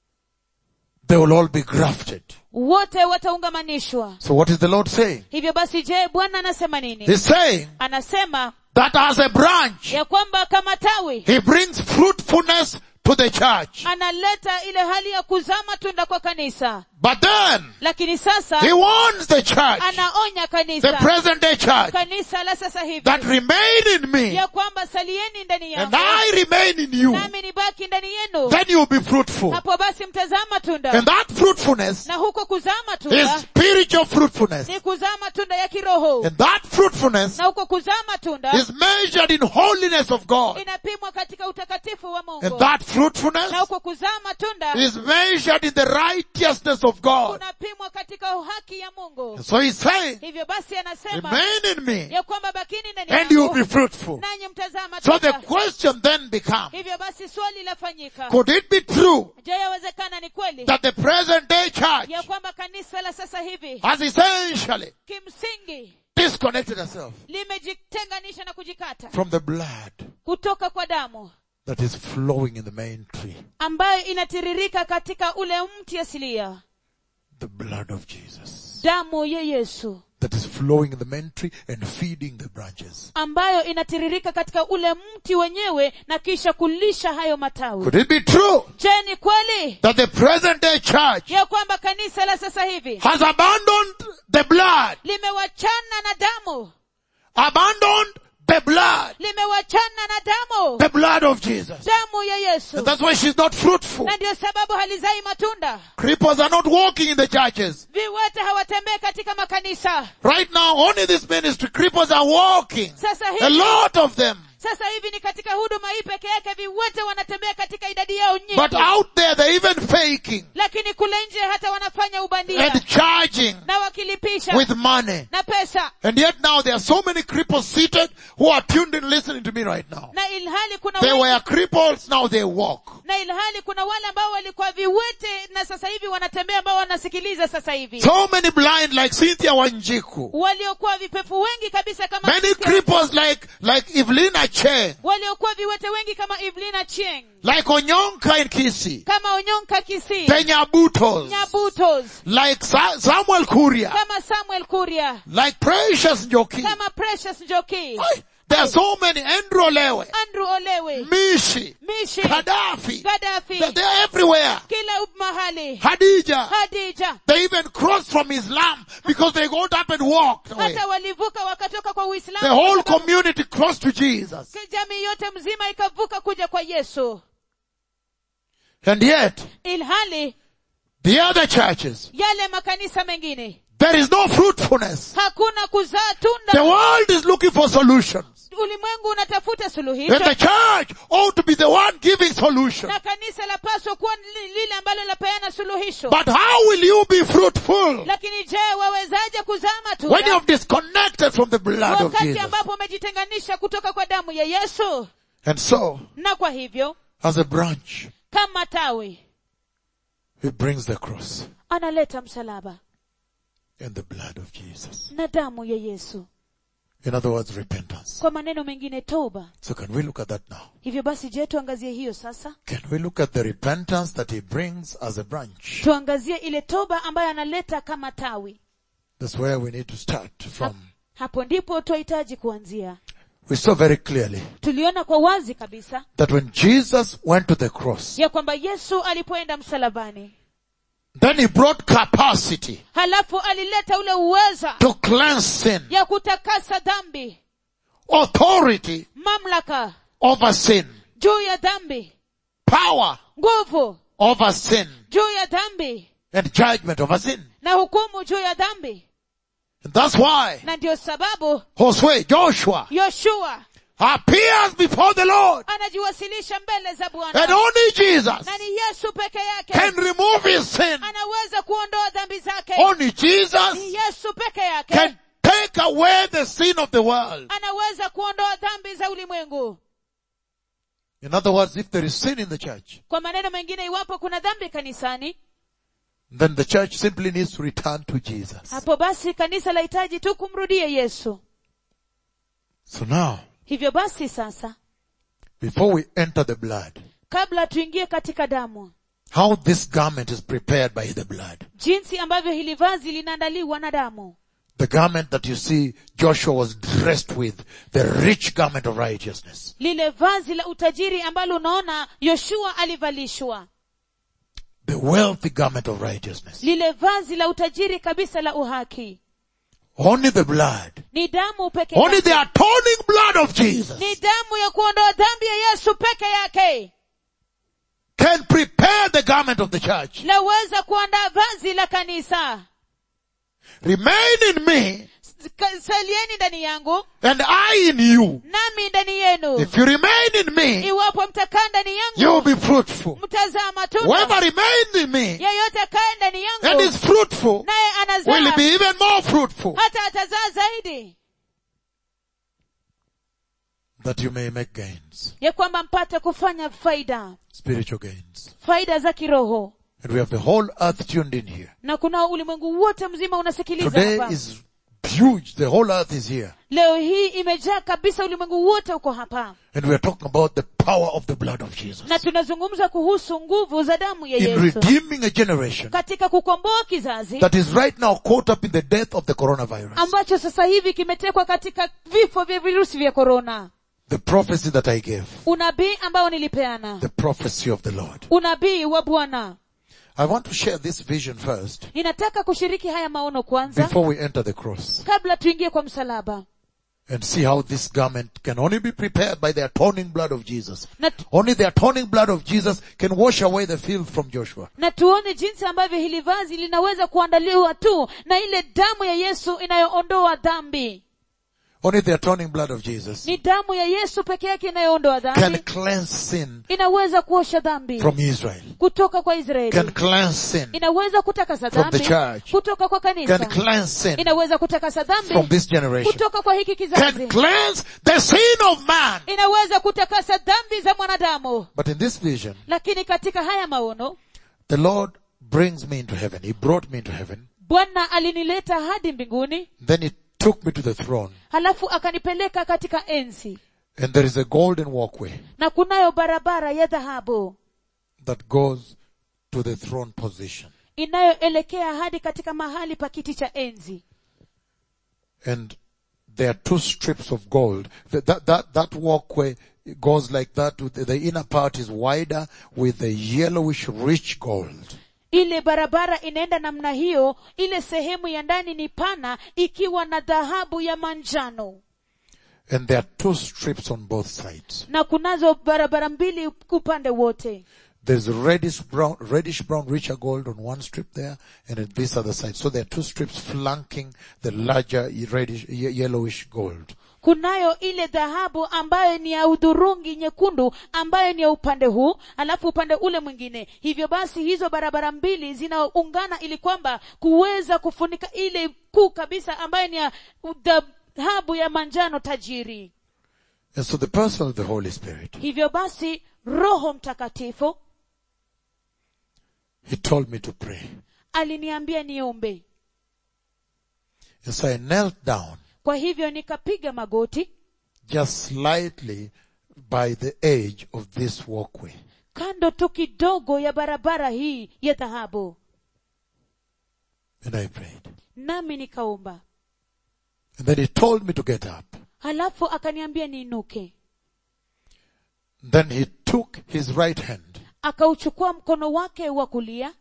[SPEAKER 2] They will all be grafted.
[SPEAKER 1] wote wataungamanishwa
[SPEAKER 2] So what is the Lord saying?
[SPEAKER 1] hivyo basi je bwana anasema nini
[SPEAKER 2] He's saying
[SPEAKER 1] anasema
[SPEAKER 2] that as a branch,
[SPEAKER 1] ya kwamba kama tawi
[SPEAKER 2] He brings fruitfulness to the church.
[SPEAKER 1] analeta ile hali ya kuzaa matunda kwa kanisa
[SPEAKER 2] But then,
[SPEAKER 1] lakini sasa
[SPEAKER 2] He warns the church,
[SPEAKER 1] anaonya
[SPEAKER 2] the
[SPEAKER 1] kanisa
[SPEAKER 2] present day church,
[SPEAKER 1] kanisa la sasa hivi
[SPEAKER 2] that remain in me
[SPEAKER 1] ya kwamba salieni ndani
[SPEAKER 2] and
[SPEAKER 1] yangu
[SPEAKER 2] I remain in you,
[SPEAKER 1] nami nibaki ndani yenu
[SPEAKER 2] then you'll be fruitful.
[SPEAKER 1] hapo basi mtazaa matunda
[SPEAKER 2] And that fruitfulness
[SPEAKER 1] na huko kuzaa
[SPEAKER 2] is
[SPEAKER 1] matunda
[SPEAKER 2] spiritual fruitfulness.
[SPEAKER 1] ni kuzaa matunda ya kiroho
[SPEAKER 2] And that fruitfulness
[SPEAKER 1] na huko kuzaa matunda
[SPEAKER 2] is measured in holiness of God.
[SPEAKER 1] inapimwa katika utakatifu wa
[SPEAKER 2] And
[SPEAKER 1] mungu
[SPEAKER 2] that fruitfulness
[SPEAKER 1] na huko kuzaa matunda
[SPEAKER 2] is measured in the righteousness of God.
[SPEAKER 1] unapimwa katika uhaki ya mungu
[SPEAKER 2] So he's saying,
[SPEAKER 1] hivyo basi anasema
[SPEAKER 2] remain in me
[SPEAKER 1] ya kwamba bakini ndani
[SPEAKER 2] and you'll
[SPEAKER 1] yangu
[SPEAKER 2] be fruitful.
[SPEAKER 1] nanyi mtazaa
[SPEAKER 2] So the
[SPEAKER 1] matunda
[SPEAKER 2] question then becomes,
[SPEAKER 1] hivyo basi swali lafanyika
[SPEAKER 2] could it be true
[SPEAKER 1] je yawezekana ni kweli
[SPEAKER 2] that the present day church
[SPEAKER 1] ya kwamba kanisa la sasa hivi
[SPEAKER 2] has essentially
[SPEAKER 1] kimsingi
[SPEAKER 2] disconnected herself
[SPEAKER 1] limejitenganisha na kujikata
[SPEAKER 2] from the blood
[SPEAKER 1] kutoka kwa damu
[SPEAKER 2] that is flowing in the main tree.
[SPEAKER 1] ambayo inatiririka katika ule mti asilia
[SPEAKER 2] The blood of Jesus.
[SPEAKER 1] damu ya yesu
[SPEAKER 2] That is flowing in the main tree and feeding the branches.
[SPEAKER 1] ambayo inatiririka katika ule mti wenyewe na kisha kulisha hayo matawi
[SPEAKER 2] Could it be true
[SPEAKER 1] je ni kweli
[SPEAKER 2] that the present day church
[SPEAKER 1] ya kwamba kanisa la sasa hivi
[SPEAKER 2] has abandoned the blood,
[SPEAKER 1] limewachana na damu
[SPEAKER 2] abandoned the blood,
[SPEAKER 1] limewachana na damu
[SPEAKER 2] the blood of Jesus.
[SPEAKER 1] damu ya yesu
[SPEAKER 2] And that's why she's not fruitful.
[SPEAKER 1] na ndio sababu halizai matunda
[SPEAKER 2] Cripples are not walking in the churches.
[SPEAKER 1] viwete hawatembei katika makanisa
[SPEAKER 2] Right now, only this ministry, cripples are walking.
[SPEAKER 1] sasa
[SPEAKER 2] A
[SPEAKER 1] hivi
[SPEAKER 2] lot of them.
[SPEAKER 1] sasa hivi ni katika huduma hii peke yake viwete wanatembea katika idadi yao nyingi
[SPEAKER 2] But out there, they're even faking
[SPEAKER 1] lakini kule nje hata wanafanya ubandia
[SPEAKER 2] and charging
[SPEAKER 1] na wakilipisha
[SPEAKER 2] with money.
[SPEAKER 1] na pesa
[SPEAKER 2] And yet now there are so many cripples seated who are tuned in listening to me right now.
[SPEAKER 1] na ilhali kuna
[SPEAKER 2] They
[SPEAKER 1] wengi,
[SPEAKER 2] were cripples, now they walk.
[SPEAKER 1] na ilhali kuna wale ambao walikuwa viwete na sasa hivi wanatembea ambao wanasikiliza sasa hivi
[SPEAKER 2] So many blind like Cynthia Wanjiku.
[SPEAKER 1] waliokuwa vipefu wengi kabisa kama
[SPEAKER 2] Many
[SPEAKER 1] Cynthia-
[SPEAKER 2] cripples like, like Evelina Cheng,
[SPEAKER 1] waliokuwa viwete wengi kama Evelina Chieng
[SPEAKER 2] like Onyonka in Kisi,
[SPEAKER 1] kama Onyonka Kisii
[SPEAKER 2] the Nyabutos,
[SPEAKER 1] Nyabutos
[SPEAKER 2] like Sa- Samuel Kuria,
[SPEAKER 1] kama Samuel Kuria
[SPEAKER 2] like Precious Njoki.
[SPEAKER 1] kama Precious Njoki
[SPEAKER 2] Ay, There are so many. Andrew Lewe,
[SPEAKER 1] Andrew Olewe
[SPEAKER 2] Mishi,
[SPEAKER 1] Mishi
[SPEAKER 2] Gaddafi.
[SPEAKER 1] Gaddafi
[SPEAKER 2] They're, they're everywhere.
[SPEAKER 1] kila mahali
[SPEAKER 2] Hadija.
[SPEAKER 1] Hadija
[SPEAKER 2] They even crossed from Islam because they got up and walked away.
[SPEAKER 1] hata walivuka wakatoka kwa Uislamu
[SPEAKER 2] The whole
[SPEAKER 1] kwa sababu
[SPEAKER 2] community crossed to Jesus.
[SPEAKER 1] jamii yote mzima ikavuka kuja kwa Yesu
[SPEAKER 2] And yet,
[SPEAKER 1] ilhali
[SPEAKER 2] the other churches,
[SPEAKER 1] yale makanisa mengine
[SPEAKER 2] there is no fruitfulness.
[SPEAKER 1] hakuna kuzaa
[SPEAKER 2] The
[SPEAKER 1] tunda
[SPEAKER 2] world is looking for solutions.
[SPEAKER 1] ulimwengu unatafuta
[SPEAKER 2] And
[SPEAKER 1] suluhisho
[SPEAKER 2] the church ought to be the one giving solutions.
[SPEAKER 1] na kanisa lapaswa kuwa li- lile ambalo lapeana suluhisho
[SPEAKER 2] But how will you be fruitful
[SPEAKER 1] lakini je wawezaje kuzaa
[SPEAKER 2] when you
[SPEAKER 1] matunda
[SPEAKER 2] have disconnected from the blood of
[SPEAKER 1] wakati
[SPEAKER 2] Jesus?
[SPEAKER 1] ambapo umejitenganisha kutoka kwa damu ya yesu
[SPEAKER 2] And so,
[SPEAKER 1] na kwa hivyo
[SPEAKER 2] as a branch,
[SPEAKER 1] kama tawi
[SPEAKER 2] it brings the cross
[SPEAKER 1] analeta msalaba
[SPEAKER 2] and the blood of Jesus.
[SPEAKER 1] na damu ya yesu
[SPEAKER 2] In other words, repentance.
[SPEAKER 1] kwa maneno mengine toba
[SPEAKER 2] So can we look at that now?
[SPEAKER 1] hivyo basi je tuangazie hiyo sasa
[SPEAKER 2] Can we look at the repentance that he brings as a branch?
[SPEAKER 1] tuangazie ile toba ambayo analeta kama tawi
[SPEAKER 2] That's where we need to start from.
[SPEAKER 1] hapo ndipo twahitaji kuanzia
[SPEAKER 2] We saw very clearly
[SPEAKER 1] tuliona kwa wazi kabisa
[SPEAKER 2] that when Jesus went to the cross,
[SPEAKER 1] ya kwamba yesu alipoenda msalabani
[SPEAKER 2] then he brought capacity
[SPEAKER 1] halafu alileta ule uweza
[SPEAKER 2] to cleanse sin,
[SPEAKER 1] ya kutakasa dhambi
[SPEAKER 2] authority
[SPEAKER 1] mamlaka
[SPEAKER 2] over sin,
[SPEAKER 1] juu ya dhambi
[SPEAKER 2] power
[SPEAKER 1] nguvu
[SPEAKER 2] over sin,
[SPEAKER 1] juu ya dhambi
[SPEAKER 2] and judgment over sin.
[SPEAKER 1] na hukumu juu ya dhambi
[SPEAKER 2] And that's why
[SPEAKER 1] na ndio sababu
[SPEAKER 2] Josue, Joshua,
[SPEAKER 1] yoshua
[SPEAKER 2] appears before the Lord.
[SPEAKER 1] anajiwasilisha mbele za
[SPEAKER 2] And
[SPEAKER 1] bwana
[SPEAKER 2] only Jesus
[SPEAKER 1] na ni yesu peke yake
[SPEAKER 2] can remove his sin.
[SPEAKER 1] anaweza kuondoa dhambi zake
[SPEAKER 2] Only Jesus
[SPEAKER 1] ni yesu peke yake
[SPEAKER 2] can take away the sin of the world.
[SPEAKER 1] anaweza kuondoa dhambi za ulimwengu
[SPEAKER 2] In other words, if there is sin in the church,
[SPEAKER 1] kwa maneno mengine iwapo kuna dhambi kanisani
[SPEAKER 2] then the church simply needs to return to Jesus.
[SPEAKER 1] hapo basi kanisa lahitaji tu kumrudia yesu
[SPEAKER 2] So now,
[SPEAKER 1] hivyo basi sasa
[SPEAKER 2] before we enter the blood,
[SPEAKER 1] kabla tuingie katika damu
[SPEAKER 2] how this garment is prepared by the blood.
[SPEAKER 1] jinsi ambavyo hili vazi linaandaliwa na damu
[SPEAKER 2] The garment that you see Joshua was dressed with, the rich garment of righteousness.
[SPEAKER 1] lile vazi la utajiri ambalo unaona yoshua alivalishwa
[SPEAKER 2] The wealthy garment of righteousness.
[SPEAKER 1] lile vazi la utajiri kabisa la uhaki
[SPEAKER 2] Only the blood.
[SPEAKER 1] ni damu peke
[SPEAKER 2] Only
[SPEAKER 1] yake
[SPEAKER 2] the atoning blood of Jesus
[SPEAKER 1] ni damu ya kuondoa dhambi ya yesu peke yake
[SPEAKER 2] can prepare the garment of the church.
[SPEAKER 1] laweza kuandaa vazi la kanisa
[SPEAKER 2] Remain in me
[SPEAKER 1] Ka- salieni ndani yangu
[SPEAKER 2] and I in you.
[SPEAKER 1] nami ndani yenu
[SPEAKER 2] If you remain in me,
[SPEAKER 1] iwapo mtakaa ndani
[SPEAKER 2] you will
[SPEAKER 1] yangu
[SPEAKER 2] be fruitful.
[SPEAKER 1] mtazaa matunda
[SPEAKER 2] Whoever remains in me
[SPEAKER 1] yeyote akae ndani
[SPEAKER 2] and
[SPEAKER 1] yangu
[SPEAKER 2] is fruitful
[SPEAKER 1] naye
[SPEAKER 2] will
[SPEAKER 1] anazaa
[SPEAKER 2] be even more fruitful
[SPEAKER 1] hata atazaa zaidi
[SPEAKER 2] that you may make gains,
[SPEAKER 1] ya kwamba mpate kufanya faida
[SPEAKER 2] spiritual gains.
[SPEAKER 1] faida za kiroho
[SPEAKER 2] And we have the whole earth tuned in here.
[SPEAKER 1] na kuna ulimwengu wote mzima unasikiliza
[SPEAKER 2] Today
[SPEAKER 1] hapa
[SPEAKER 2] is huge. The whole earth is here.
[SPEAKER 1] leo hii imejaa kabisa ulimwengu wote uko hapa
[SPEAKER 2] And we are talking about the power of the blood of Jesus.
[SPEAKER 1] na tunazungumza kuhusu nguvu za damu ya
[SPEAKER 2] In
[SPEAKER 1] yesu
[SPEAKER 2] redeeming a generation
[SPEAKER 1] katika kukomboa kizazi
[SPEAKER 2] that is right now caught up in the death of the coronavirus.
[SPEAKER 1] ambacho sasa hivi kimetekwa katika vifo vya virusi vya korona
[SPEAKER 2] The prophecy that I gave.
[SPEAKER 1] unabii ambao nilipeana
[SPEAKER 2] The prophecy of the Lord.
[SPEAKER 1] unabii wa bwana
[SPEAKER 2] I want to share this vision first
[SPEAKER 1] ninataka kushiriki haya maono kwanza
[SPEAKER 2] before we enter the cross
[SPEAKER 1] kabla tuingie kwa msalaba
[SPEAKER 2] and see how this garment can only be prepared by the atoning blood of Jesus.
[SPEAKER 1] na, tu-
[SPEAKER 2] Only the atoning blood of Jesus can wash away the filth from Joshua.
[SPEAKER 1] na tuone jinsi ambavyo hili vazi linaweza kuandaliwa tu na ile damu ya yesu inayoondoa dhambi
[SPEAKER 2] Only the atoning blood of Jesus
[SPEAKER 1] ni damu ya yesu peke yake inayoondoa
[SPEAKER 2] can
[SPEAKER 1] dhambi
[SPEAKER 2] cleanse sin
[SPEAKER 1] inaweza kuosha dhambi
[SPEAKER 2] from Israel.
[SPEAKER 1] kutoka kwa
[SPEAKER 2] Can
[SPEAKER 1] israeli
[SPEAKER 2] cleanse sin.
[SPEAKER 1] inaweza kutakasa
[SPEAKER 2] From the
[SPEAKER 1] dhambi
[SPEAKER 2] church.
[SPEAKER 1] kutoka kwa
[SPEAKER 2] Can
[SPEAKER 1] kanisa
[SPEAKER 2] cleanse sin
[SPEAKER 1] inaweza kutakasa
[SPEAKER 2] from
[SPEAKER 1] dhambi
[SPEAKER 2] this generation.
[SPEAKER 1] kutoka kwa hiki
[SPEAKER 2] Can
[SPEAKER 1] kizazi
[SPEAKER 2] cleanse the sin of man.
[SPEAKER 1] inaweza kutakasa dhambi za mwanadamu
[SPEAKER 2] But in this vision,
[SPEAKER 1] lakini katika haya maono
[SPEAKER 2] the Lord brings me into heaven. He brought me into heaven.
[SPEAKER 1] bwana alinileta hadi mbinguni
[SPEAKER 2] Then he took me to the throne.
[SPEAKER 1] halafu akanipeleka katika enzi
[SPEAKER 2] And there is a golden walkway
[SPEAKER 1] na kunayo barabara ya dhahabu
[SPEAKER 2] that goes to the throne position.
[SPEAKER 1] inayoelekea hadi katika mahali pa kiti cha enzi
[SPEAKER 2] And there are two strips of gold. That, that, that, that walkway goes like that. With the, the inner part is wider with the yellowish rich gold.
[SPEAKER 1] ile barabara inaenda namna hiyo ile sehemu ya ndani ni pana ikiwa na dhahabu ya manjano
[SPEAKER 2] And there are two strips on both sides.
[SPEAKER 1] na kunazo barabara mbili upande wote
[SPEAKER 2] There's reddish brown, reddish brown richer gold on one strip there and at this other side. So there are two strips flanking the larger reddish, ye- yellowish gold.
[SPEAKER 1] kunayo ile dhahabu ambayo ni ya udhurungi nyekundu ambayo ni ya upande huu alafu upande ule mwingine hivyo basi hizo barabara mbili zinaungana ili kwamba kuweza kufunika ile kuu kabisa ambayo ni ya dhahabu ya manjano tajiri
[SPEAKER 2] And so the person of the Holy Spirit,
[SPEAKER 1] hivyo basi roho mtakatifu
[SPEAKER 2] he told me to pray.
[SPEAKER 1] aliniambia niombe
[SPEAKER 2] And so I knelt down
[SPEAKER 1] kwa hivyo nikapiga magoti
[SPEAKER 2] just slightly by the edge of this walkway.
[SPEAKER 1] kando tu kidogo ya barabara hii ya dhahabu
[SPEAKER 2] And I prayed.
[SPEAKER 1] nami nikaomba
[SPEAKER 2] And then he told me to get up.
[SPEAKER 1] halafu akaniambia niinuke
[SPEAKER 2] Then he took his right hand
[SPEAKER 1] akauchukua mkono wake wa kulia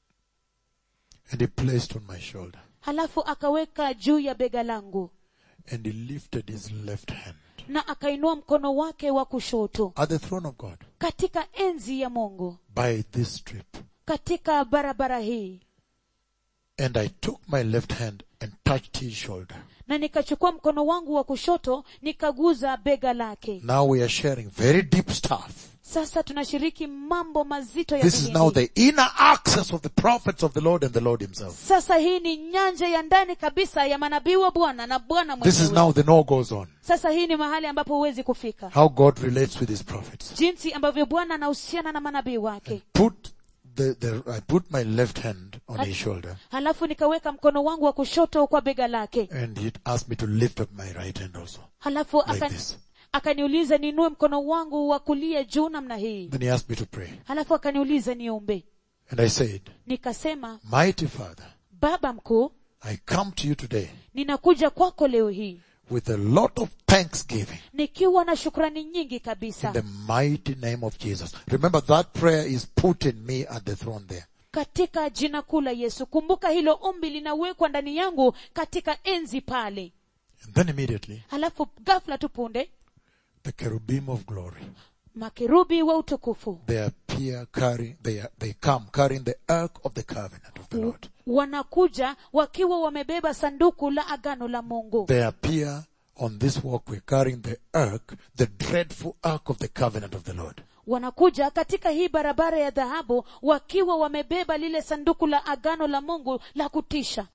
[SPEAKER 2] and he placed on my shoulder.
[SPEAKER 1] halafu akaweka juu ya bega langu
[SPEAKER 2] And he lifted his left hand
[SPEAKER 1] na akainua mkono wake wa kushoto
[SPEAKER 2] at the throne of God
[SPEAKER 1] katika enzi ya mungu
[SPEAKER 2] by this strip.
[SPEAKER 1] katika barabara hii
[SPEAKER 2] And I took my left hand and touched his shoulder.
[SPEAKER 1] na nikachukua mkono wangu wa kushoto nikaguza bega lake
[SPEAKER 2] Now we are sharing very deep stuff.
[SPEAKER 1] sasa tunashiriki mambo mazito ya
[SPEAKER 2] This is
[SPEAKER 1] kidini.
[SPEAKER 2] now the inner access of the prophets of the Lord and the Lord himself.
[SPEAKER 1] sasa hii ni nyanja ya ndani kabisa ya manabii wa bwana na bwana
[SPEAKER 2] This is
[SPEAKER 1] mwenyewe
[SPEAKER 2] now the no goes on.
[SPEAKER 1] sasa hii ni mahali ambapo huwezi kufika
[SPEAKER 2] How God relates with his prophets.
[SPEAKER 1] jinsi ambavyo bwana anahusiana na manabii wake
[SPEAKER 2] Put the, the, I put my left hand on his shoulder
[SPEAKER 1] halafu nikaweka mkono wangu wa kushoto kwa bega lake
[SPEAKER 2] and he asked me to lift up my right hand also.
[SPEAKER 1] halafu
[SPEAKER 2] Like
[SPEAKER 1] aka,
[SPEAKER 2] this.
[SPEAKER 1] akaniuliza niinue mkono wangu wa kulia juu namna hii
[SPEAKER 2] Then he asked me to pray.
[SPEAKER 1] halafu akaniuliza niombe
[SPEAKER 2] And I said,
[SPEAKER 1] nikasema
[SPEAKER 2] Mighty Father,
[SPEAKER 1] baba mkuu
[SPEAKER 2] I come to you today
[SPEAKER 1] ninakuja kwako leo hii
[SPEAKER 2] with a lot of thanksgiving
[SPEAKER 1] nikiwa na shukrani nyingi
[SPEAKER 2] in
[SPEAKER 1] kabisa
[SPEAKER 2] the mighty name of Jesus. Remember that prayer is put in me at the throne there.
[SPEAKER 1] katika jina kuu la yesu kumbuka hilo ombi linawekwa ndani yangu katika enzi pale
[SPEAKER 2] And then immediately,
[SPEAKER 1] halafu ghafla tu punde
[SPEAKER 2] the cherubim of glory,
[SPEAKER 1] makerubi wa utukufu
[SPEAKER 2] they appear carrying, they, are, they come carrying the ark of the covenant of the Lord.
[SPEAKER 1] wanakuja wakiwa wamebeba sanduku la agano la mungu
[SPEAKER 2] They appear on this walkway carrying the ark, the dreadful ark of the covenant of the Lord.
[SPEAKER 1] wanakuja katika hii barabara ya dhahabu wakiwa wamebeba lile sanduku la agano la mungu la kutisha